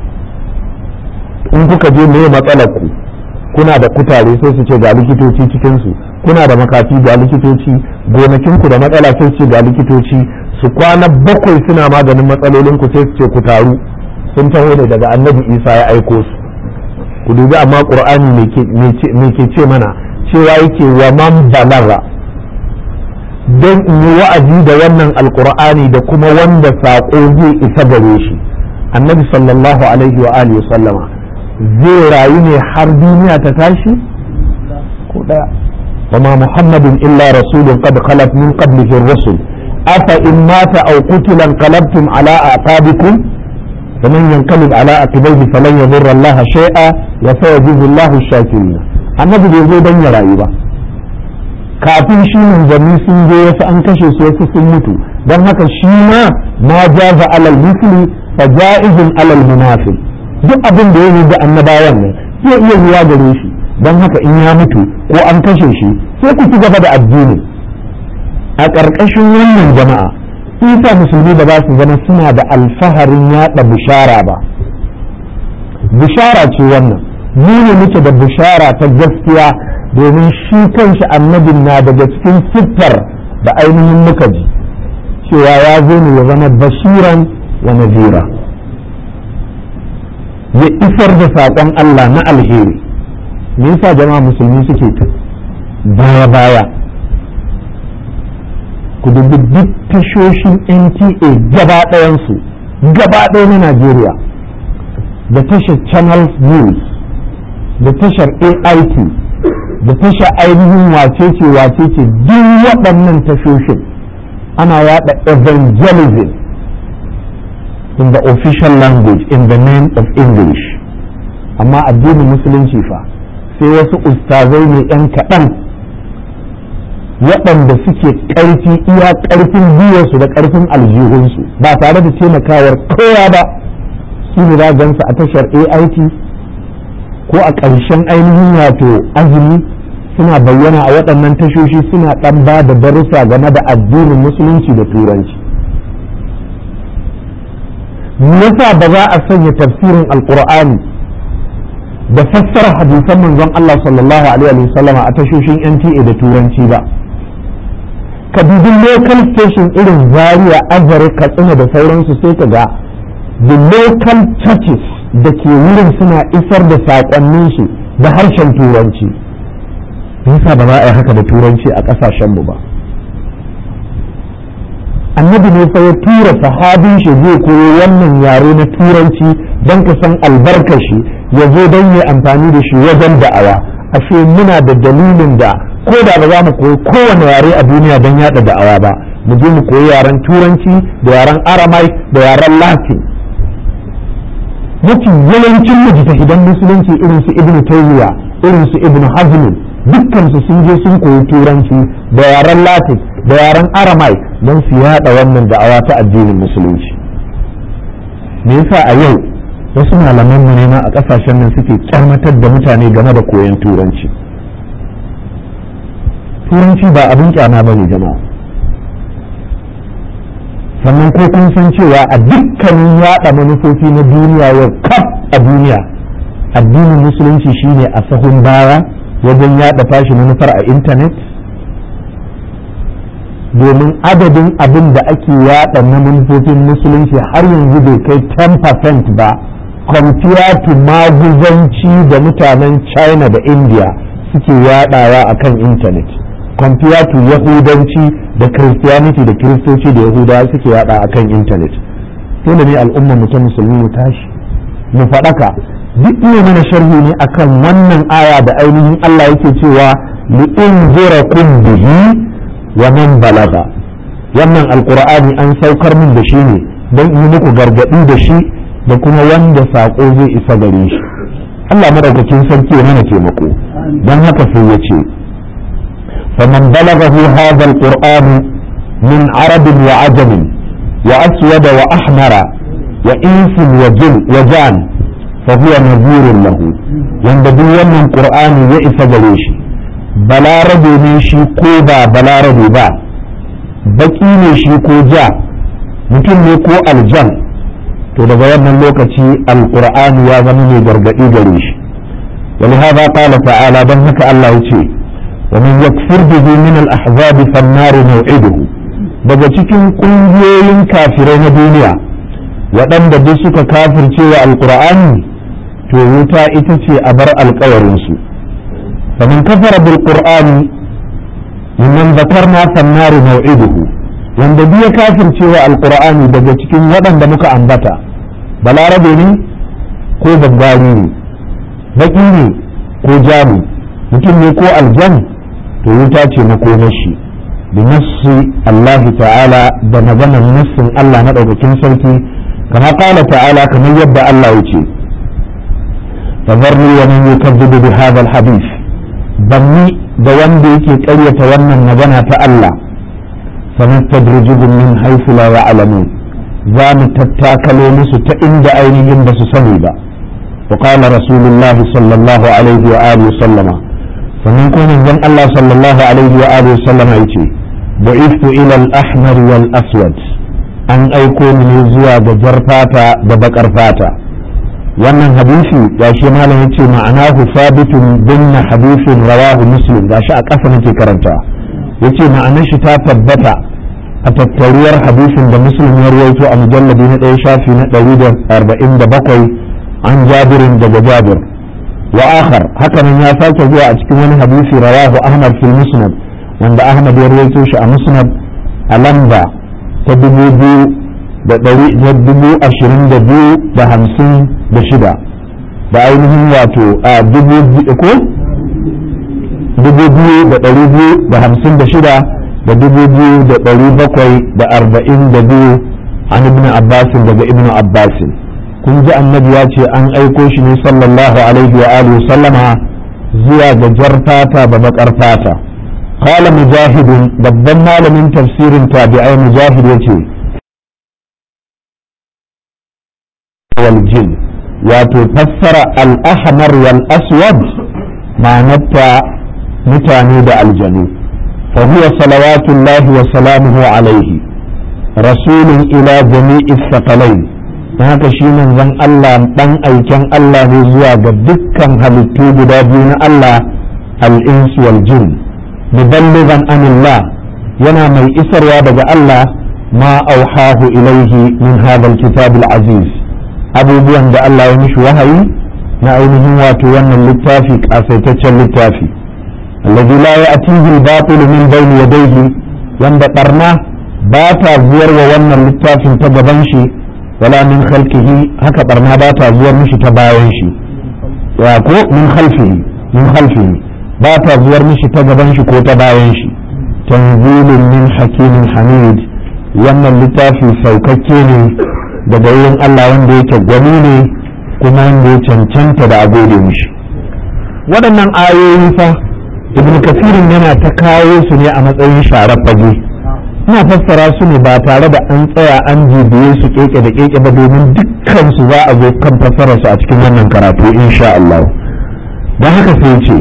in kuka je me matsalar ku kuna da kutare sai su ce ga likitoci cikinsu kuna da makafi ga likitoci gonakinku da matsala sai su ce ga likitoci su kwana bakwai suna maganin matsalolin ku sai su ce ku taru sun taho ne daga annabi isa ya aiko su ku dubi amma qur'ani me ke ce mana cewa yake wa man balaga don in yi wa'azi da wannan alkur'ani da kuma wanda saƙo zai isa gare shi annabi sallallahu alaihi wa alihi sallama zai rayu ne har duniya ta tashi ko daya wa ma muhammadin illa rasulun qad khalat min qablihi ar-rusul afa in mata aw qutila qalabtum ala aqabikum ومن ينقلب على عقبيه فلن يضر الله شيئا وسيجزي الله الشاكرين annabi bai zo don ya rayu ba kafin shi manzanni sun je wasu an kashe su wasu sun mutu don haka shi ma ma jaza alal musli fa ja'izun alal munafiq duk abin da ya yi da annabawan nan zai iya zuwa gare shi don haka in ya mutu ko an kashe shi sai ku ci gaba da addini a ƙarƙashin wannan jama'a isa musulmi da ba su zama suna da alfaharin yaɗa bishara ba bishara ce wannan mu ne muke da bishara ta gaskiya domin shi kanshi annabin na daga cikin siffar da ainihin muka ji cewa ya zo ne ya zama bashiran wa nazira ya isar da saƙon Allah na alheri me yasa jama'a musulmi suke ta baya baya ku dubi duk tashoshin NTA gaba ɗayansu gaba ɗaya na Najeriya da tashar Channel News da tashar AIT da tashar ainihin wacece wacece duk waɗannan tashoshin ana yada evangelism in the official language in the name of English amma addinin musulunci fa sai wasu ustazai ne 'yan kaɗan waɗanda suke ƙarfi iya ƙarfin biyarsu da ƙarfin aljihunsu ba tare da taimakawar kowa ba su ne za gansu a tashar AIT ko a ƙarshen ainihin wato azumi suna bayyana a waɗannan tashoshi suna ɗan ba da darussa game da addinin musulunci da turanci yasa ba za a sanya tafsirin alkur'ani da fassara hadisan manzon Allah sallallahu alaihi wasallama a tashoshin NTA da turanci ba ka dubi local station irin zaria azare katsina da sauransu sai ka ga the local churches da ke wurin suna isar da saƙonnin shi da harshen turanci yasa ba za a yi haka da turanci a ƙasashenmu ba annabi ne fa ya tura sahabin shi zai koyo wannan yare na turanci don ka san albarkar shi ya zo don yi amfani da shi wajen da'awa ashe muna da dalilin da ko da ba za mu koyi kowane yare a duniya don yada da'awa ba mu je mu koyi yaren turanci da yaren aramai da yaren latin mafi yawancin mujtahidan musulunci irin su ibnu tayyiya irin su ibnu hazm dukkan su sun je sun koyi turanci da yaren latin da yaren aramai don su yada wannan da'awa ta addinin musulunci me yasa a yau wasu malaman mu ne ma a kasashen nan suke kyamatar da mutane game da koyon turanci turanci ba abin kyama ba ne jama'a sannan ko kun san cewa a dukkanin yada manufofi na duniya yau kaf a duniya addinin musulunci shine a sahun baya wajen yada tashi manufar a intanet domin adadin abin da ake yada na manufofin musulunci har yanzu bai kai 10% ba compared to maguzanci da mutanen china da india suke yadawa a kan intanet compared to yahudanci da christianity da kiristoci da yahudawa suke yada a kan intanet dole ne al'ummar mu ta musulmi mu tashi mu faɗaka duk ne mana sharhi ne akan wannan aya da ainihin Allah yake cewa li inzirakum bihi wa man balaga wannan alqur'ani an saukar min da shi ne don yi muku gargadi da shi da kuma wanda sako zai isa gare shi Allah madaukakin sarki ya mana taimako don haka sai ya ce faman balagahu hadha alqur'an min arab wa ajam wa aswad wa ahmara wa ins wa jin wa jan fa huwa nadhirun lahu wanda duk wannan qur'ani ya isa gare shi balarabe ne shi ko ba balarabe ba baki ne shi ko ja mutum ne ko aljan to daga wannan lokaci alqur'ani ya zama mai gargadi gare shi ولهذا قال تعالى بل هك الله يتي ومن يكفر به من الأحزاب فالنار موعده daga cikin ƙungiyoyin kafirai na duniya waɗanda duk suka kafirce wa alƙur'ani to wuta ita ce a bar alƙawarinsu famin kafara bil qur'ani mimman zakarna fannaru maw'iduhu wanda duk ya kafirce wa alƙur'ani daga cikin waɗanda muka ambata balarabe ne ko babbari ne baki ne ko jami mutum ne ko aljan to wuta ce makomashi da nassi Allah ta'ala da maganar nassin Allah na ɗaukakin sarki kama ƙala ta'ala kamar yadda Allah ya ce fazarni wa man yukazzibu bi hadha al-hadith banni da wanda yake ƙaryata wannan magana ta Allah sanastadrijuhum min haythu la ya'lamun za mu tattakalo musu ta inda ainihin ba su sani ba wa qala rasulullahi sallallahu alaihi wa alihi sallama sannan ko manzon Allah sallallahu alaihi wa alihi sallama yace bu'ithu ila al-ahmar wal aswad an aiko ni ne zuwa ga jar fata da bakar fata wannan hadisi gashi malam yace ma'anahu sabitun binna hadisin rawahu muslim gashi a ƙasa nake karanta yace ma'anar shi ta tabbata a tattaruwar hadisin da muslim ya rawaito a mujalladi na ɗaya shafi na ɗari da arba'in da bakwai an jabirin daga jabir wa akhar hakanan ya sake zuwa a cikin wani hadisi rawahu ahmad fil musnad wanda ahmad ya rawaito shi a musnad a lamba ta dubu biyu da ɗari da dubu ashirin da biyu da hamsin da shida da ainihin wato a dubu ko dubu biyu da ɗari biyu da hamsin da shida da dubu biyu da ɗari bakwai da arba'in da biyu an ibn abbasin daga ibn abbasin kun ji annabi ya ce an aiko shi ne sallallahu alaihi wa alihi sallama zuwa ga jar fata da baƙar fata qala mujahidun babban malamin tafsirin tabi'ai mujahid yace wal jin wato fassara al-ahmar wal aswad ma'anarta mutane da aljanu فهو صلوات الله وسلامه عليه رسول إلى جميع الثقلين haka shi manzon Allah dan aiken Allah ne zuwa ga dukkan halittu guda biyu na Allah al-insu wal jin muballighan anillah yana mai isarwa daga Allah ma auhahu ilaihi min hadha al-kitab al-aziz abubuwan da Allah ya mishi wahayi na ainihin wato wannan littafi kasaitaccen littafi الذي لا يأتيه الباطل من بين يديه wanda barna ba ta zuwar wa wannan littafin ta gaban shi wala min khalqihi haka barna ba ta zuwar mishi ta bayan shi ya ko min khalfihi min khalfihi ba ta zuwar mishi ta gaban shi ko ta bayan shi tanzilun min hakimin hamid wannan littafi saukakke ne daga wurin Allah wanda yake gwani ne kuma wanda ya cancanta da a gode mishi waɗannan ayoyi fa ibn kasirin yana ta kawo su ne a matsayin sharar fage ina fassara su ne ba tare da an tsaya an jibiye su keke da keke ba domin dukkan su za a zo kan fassarar su a cikin wannan karatu insha Allah don haka sai ce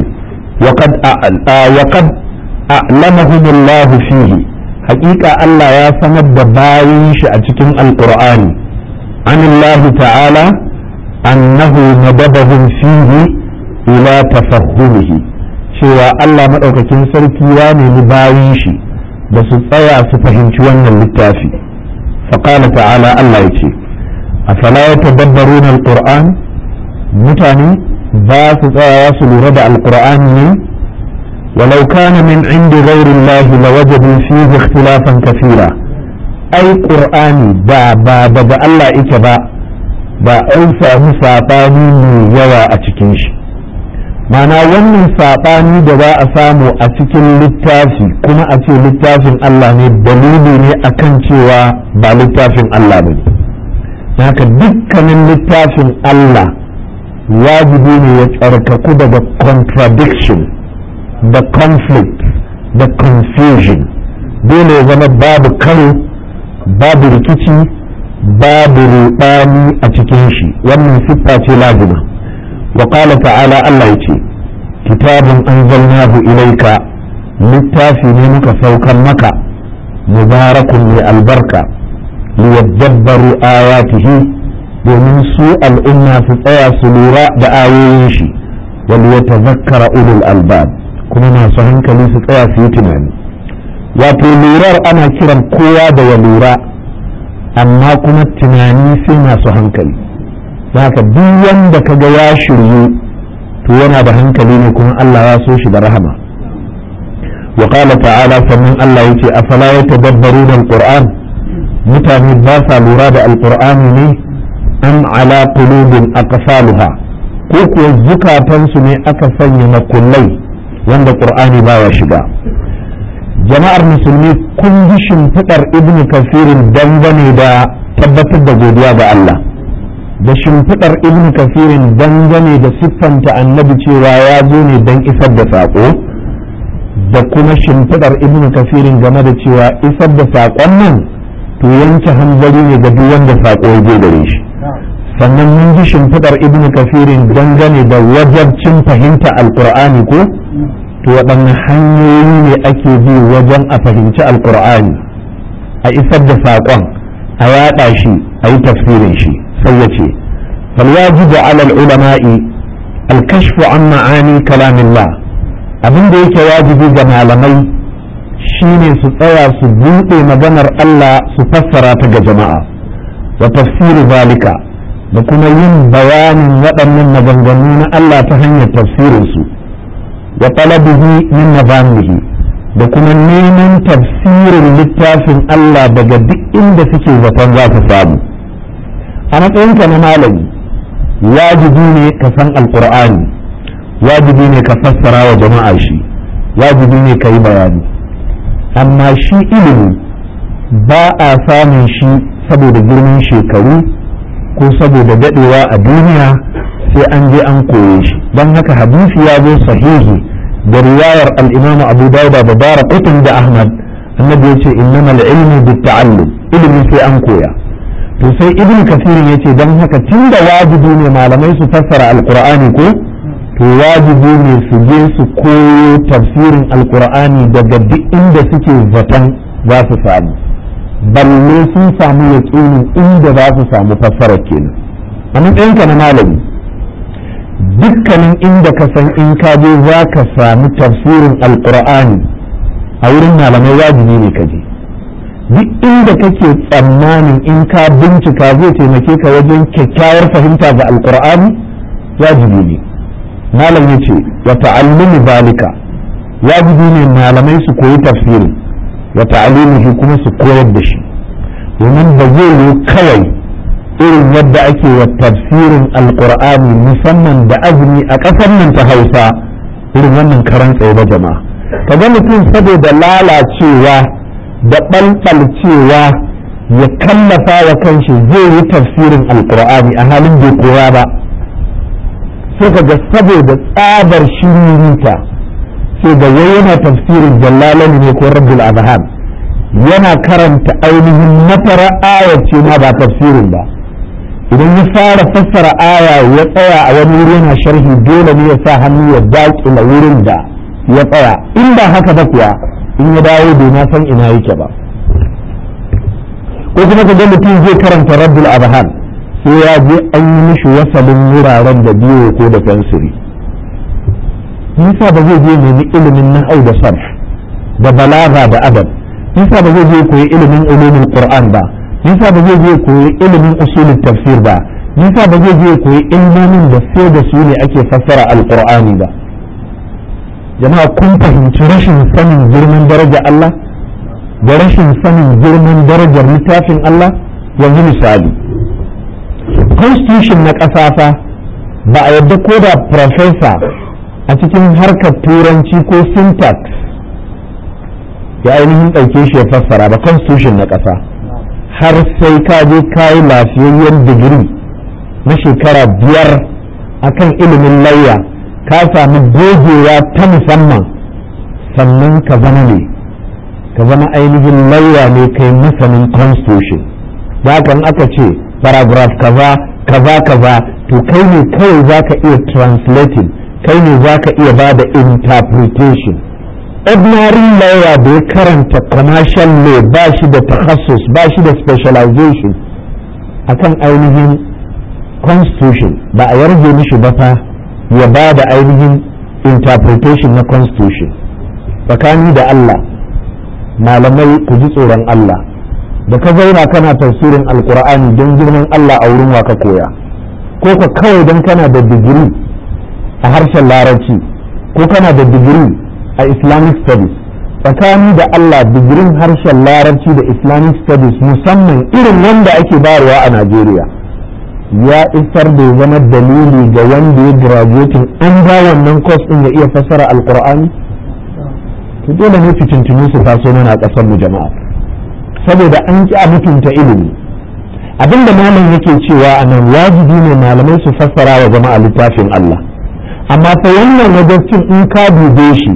wa qad a'lamahum Allah fihi haƙiƙa Allah ya sanar da bayin shi a cikin alqur'ani an Allah ta'ala annahu nadabahum fihi ila tafahhumihi cewa Allah maɗaukakin sarki ya nemi bayan shi da su tsaya su fahimci wannan littafi faƙala ta'ala Allah ya ce afala ya tadabbaru na alƙur'an mutane ba su tsaya su lura da alƙur'ani ne walau kana min indi ghairin lahi la wajadu fihi ikhtilafan kathira ai qur'ani ba ba daga Allah yake ba ba an samu saɓani mai yawa a cikin shi mana wannan saɓani da za a samu a cikin littafi kuma a ce littafin Allah ne dalili ne akan cewa ba littafin Allah ba ne haka dukkanin littafin Allah wajibi ne ya tsarkaku daga contradiction da conflict da confusion dole ya zama babu karo babu rikici babu ruɗani a cikin shi wannan siffa ce lazima وقال تعالى الله يتي كتاب أنزلناه إليك littafi ne muka saukar maka mubarakun mai albarka liyadabbaru ayatihi domin su al'umma su tsaya su lura da ayoyin shi wal yatazakkara ulul albab kuma masu hankali su tsaya su yi tunani wato lurar ana kiran kowa da ya lura amma kuma tunani sai masu hankali haka duk wanda kaga ya shiryu to yana da hankali ne kuma Allah ya so shi da rahama wa qala ta'ala sannan Allah yace afala yatadabbaruna alquran mutane ba sa lura da alqur'ani ne am ala qulubin aqsaluha ko kuwa zukatansu ne aka sanya makullai wanda qur'ani baya shiga jama'ar musulmi kun ji shimfiɗar ibnu kasirin dangane da tabbatar da godiya ga Allah da shimfiɗar ibn kafirin dangane da siffanta annabi cewa ya zo ne don isar da saƙo da kuma shimfiɗar ibnu kafirin game da cewa isar da saƙon nan to yanke hanzari ne ga duk wanda saƙo ya je gare shi sannan mun ji shimfiɗar ibnu kafirin dangane da wajabcin fahimta alƙur'ani ko to waɗanne hanyoyi ne ake bi wajen a fahimci alƙur'ani a isar da saƙon a yaɗa shi a yi tafsirin shi sai ya ce falwajibu alal ulama'i alkashfu an ma'ani kalamillah abin da yake wajibi ga malamai shine su tsaya su buɗe maganar Allah su fassara ta ga jama'a wa tafsiri zalika da kuma yin bayanin waɗannan maganganu na Allah ta hanyar tafsirinsu wa talabihi min nabamihi da kuma neman tafsirin littafin Allah daga duk inda suke zaton za su samu a matsayinka na malami wajibi ne ka san alkur'ani wajibi ne ka fassara wa jama'a shi wajibi ne ka yi bayani amma shi ilimi ba a samun shi saboda girman shekaru ko saboda dadewa a duniya sai an je an koye shi don haka hadisi ya zo sahihi da riwayar al-imam abu dauda da dara kutun da ahmad annabi ya ce innama al-ilmu bit-ta'allum ilimi sai an koya to sai ibn kasirin ya ce don haka tun da wajibi ne malamai su fassara alkur'ani ko to wajibi ne su je su koyo tafsirin alkur'ani daga duk inda suke zaton za su samu balle sun samu yaƙinin inda za su samu fassarar kenan a matsayinka na malami dukkanin inda ka san in ka je za ka samu tafsirin alkur'ani a wurin malamai wajibi ne ka je duk inda kake tsammanin in ka bincika zai taimake ka wajen kyakkyawar fahimta ga alkur'ani wajibi ne malam ya ce wa ta'allumi zalika wajibi ne malamai su koyi tafsirin wa ta'alimihi kuma su koyar da shi domin ba zai yi kawai irin yadda ake wa tafsirin alkur'ani musamman da azumi a ƙasar nan ta hausa irin wannan karan tsaye ba jama'a kaga mutum saboda lalacewa da ɓalɓalcewa ya kallafa wa kanshi zai yi tafsirin alkur'ani a halin bai koya ba sai ka ga saboda tsabar shiririta sai ga wai yana tafsirin jallalani ne ko rabbul azhar yana karanta ainihin mafara ayar ce ma ba tafsirin ba idan ya fara fassara aya ya tsaya a wani wuri yana sharhi dole ne ya sa hannu ya daƙila wurin da ya tsaya in ba haka ba kuwa in ya dawo bai na san ina yake ba ko kuma ka ga mutum zai karanta rabbul abhan sai ya je an yi mishi wasalin wuraren da biyo ko da fensiri nisa ba zai je nemi ilimin nahau da sarf da balaga da adab nisa ba zai je koyi ilimin ulumin qur'an ba nisa ba zai je koyi ilimin usulul tafsir ba nisa ba zai je koyi ilmomin da sai da su ne ake fassara alqur'ani ba jama'a kun fahimci rashin sanin girman daraja Allah da rashin sanin girman darajar littafin Allah yanzu misali constitution na ƙasa fa ba a yadda ko da professor a cikin harkar turanci ko syntax ya ainihin ɗauke shi ya fassara ba constitution na ƙasa har sai ka je kayi lafiyayyen digiri na shekara biyar akan ilimin lauya ka sami gogewa ta musamman sannan ka zama ne ka zama ainihin lauya ne kai masanin constitution da kan aka ce paragraph kaza kaza kaza to kai ne kawai za ka iya translating kai ne za ka iya ba da interpretation ordinary lawyer da ya karanta commercial law ba shi da takhasus ba shi da specialization akan ainihin constitution ba a yarje mishi ba fa ya ba da ainihin interpretation na constitution tsakani da Allah malamai ku ji tsoron Allah da ka zauna kana tafsirin alkur'ani don girman Allah a wurin ka koya ko ka kawai don kana da digiri a harshen larabci ko kana da digiri a islamic studies tsakani da Allah digirin harshen larabci da islamic studies musamman irin wanda ake bayarwa a Najeriya ya isar da zama dalili ga wanda ya graduating an ba wannan course din ya iya fassara alkur'ani to dole ne fitintunu su taso mana a ƙasar mu jama'a saboda an ki a mutunta ilimi abinda malam yake cewa a nan wajibi ne malamai su fassara wa jama'a littafin Allah amma fa wannan wajibcin in ka dube shi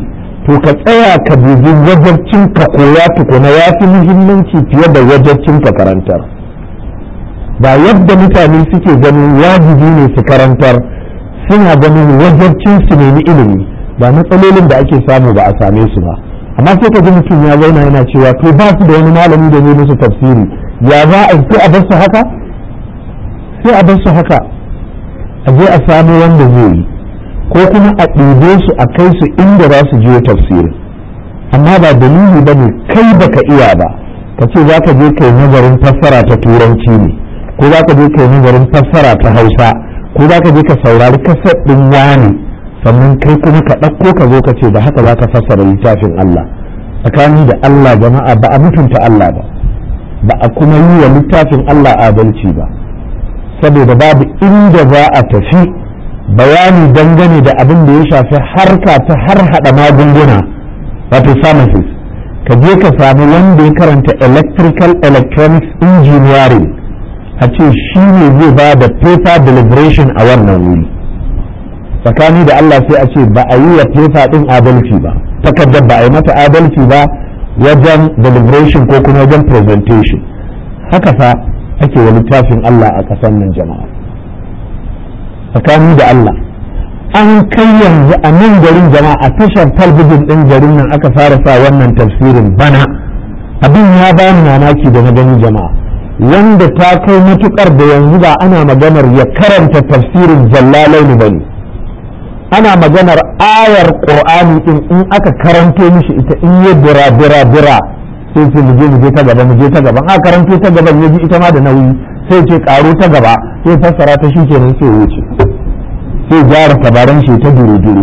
to ka tsaya ka dubi wajabcin ka koya tukuna ya fi muhimmanci fiye da wajabcin ka karantar ba yadda mutane suke ganin wajibi ne su karantar suna ganin wajabcin su nemi ilimi ba matsalolin da ake samu ba a same su ba amma sai ka ji mutum ya zauna yana cewa to ba su da wani malami da zai musu tafsiri ya za a sai a bar su haka sai a bar su haka a je a samu wanda zai yi ko kuma a ɗibe su a kai su inda za su je tafsiri amma ba dalili ba ne kai baka iya ba ka ce za ka je kai nazarin fassara ta turanci ne ko za ka je kai nazarin fassara ta hausa ko za ka je ka saurari kasar ɗin wani sannan kai kuma ka ɗauko ka zo ka ce da haka za ka fassara littafin Allah tsakani da Allah jama'a ba a mutunta Allah ba ba a kuma yi wa littafin Allah adalci ba saboda babu inda za a tafi bayani dangane da abin da ya shafi harka ta har hada magunguna wato pharmacist ka je ka samu wanda ya karanta electrical electronics engineering a ce shi ne zai ba da paper deliberation a wannan wuri tsakani da Allah sai a ce ba a yi wa paper din adalci ba takardar ba a yi mata adalci ba wajen deliberation ko kuma wajen presentation haka fa ake wa littafin Allah a ƙasar nan jama'a tsakani da Allah an kai yanzu a nan garin jama'a a tashar talbijin ɗin garin nan aka fara sa wannan tafsirin bana abin ya ba ni mamaki da na gani jama'a wanda ta kai matukar da yanzu ba ana maganar ya karanta tafsirin jallalaini ba ne ana maganar ayar qur'ani din in aka karanto mishi ita in ya bira bira bira sai ce mu je mu je ta gaba mu je ta gaba a karanto ta gaban ya ji ita ma da nauyi sai ce karo ta gaba sai fassara ta shi kenan sai wuce sai gyara tabaran shi ta dure-dure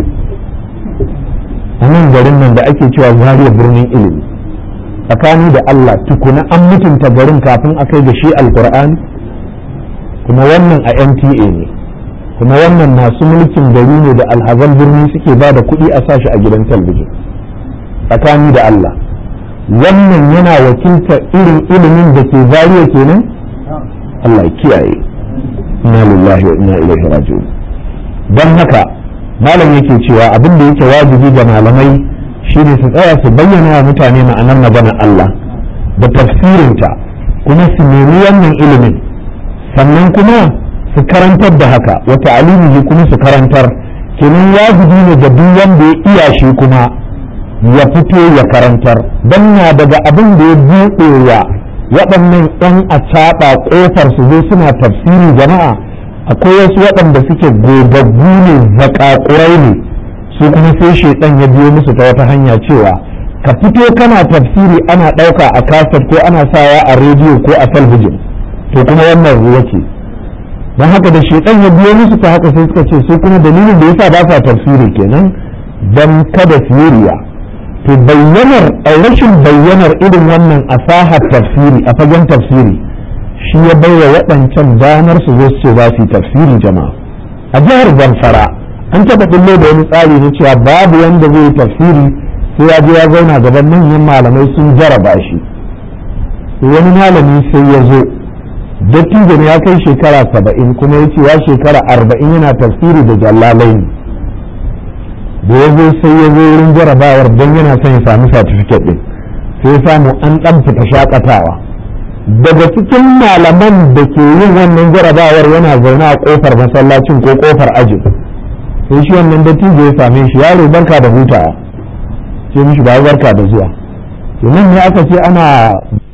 a nan garin nan da ake cewa zariya birnin ilimi tsakani da Allah tukuna an mutunta garin kafin a kai da shi alkur'ani kuma wannan a NTA ne kuma wannan masu mulkin gari ne da alhazan birni suke ba da kuɗi a sashi a gidan talbijin tsakani da Allah wannan yana wakiltar irin ilimin da ke zariya kenan Allah ya kiyaye inna lillahi wa inna ilaihi raji'un don haka malam yake cewa abin da yake wajibi ga malamai shine su tsaya su bayyana wa mutane ma'anar maganar Allah da tafsirinta kuma su nemi wannan ilimin sannan kuma su karantar da haka wa ta'alimihi kuma su karantar kenan wajibi ne ga duk wanda ya iya shi kuma ya fito ya karantar don na daga abin da ya buɗe wa waɗannan 'yan acaɓa ƙofar su zo suna tafsiri jama'a akwai wasu waɗanda suke gogaggu ne zakakurai ne su kuma sai shaidan ya biyo musu ta wata hanya cewa ka fito kana tafsiri ana ɗauka a kasar ko ana sawa a rediyo ko a talbijin to kuma wannan ruwa ce don haka da shaidan ya biyo musu ta haka sai suka ce su kuma dalilin da yasa ba sa tafsiri kenan don kada su yi riya to bayyanar rashin bayyanar irin wannan asahar tafsiri a fagen tafsiri shi ya baiwa waɗancan damar su zo su ce za su yi tafsiri jama'a a jihar zamfara an taɓa ɓullo da wani tsari na cewa babu wanda zai yi tafsiri sai ya je ya zauna gaban manyan malamai sun jaraba shi wani malami sai ya zo dattijo ya kai shekara saba'in kuma ya ce ya shekara arba'in yana tafsiri da jallalai da ya zo sai ya zo wurin jarabawar don yana son ya sami satifiket ɗin sai ya samu an ɗan fita shakatawa daga cikin malaman da ke yin wannan jarabawar yana zaune a kofar masallacin ko kofar ajin sai shi wannan dattijo ya same shi yaro barka da hutawa sai mishi ba barka da zuwa nan ne aka ce ana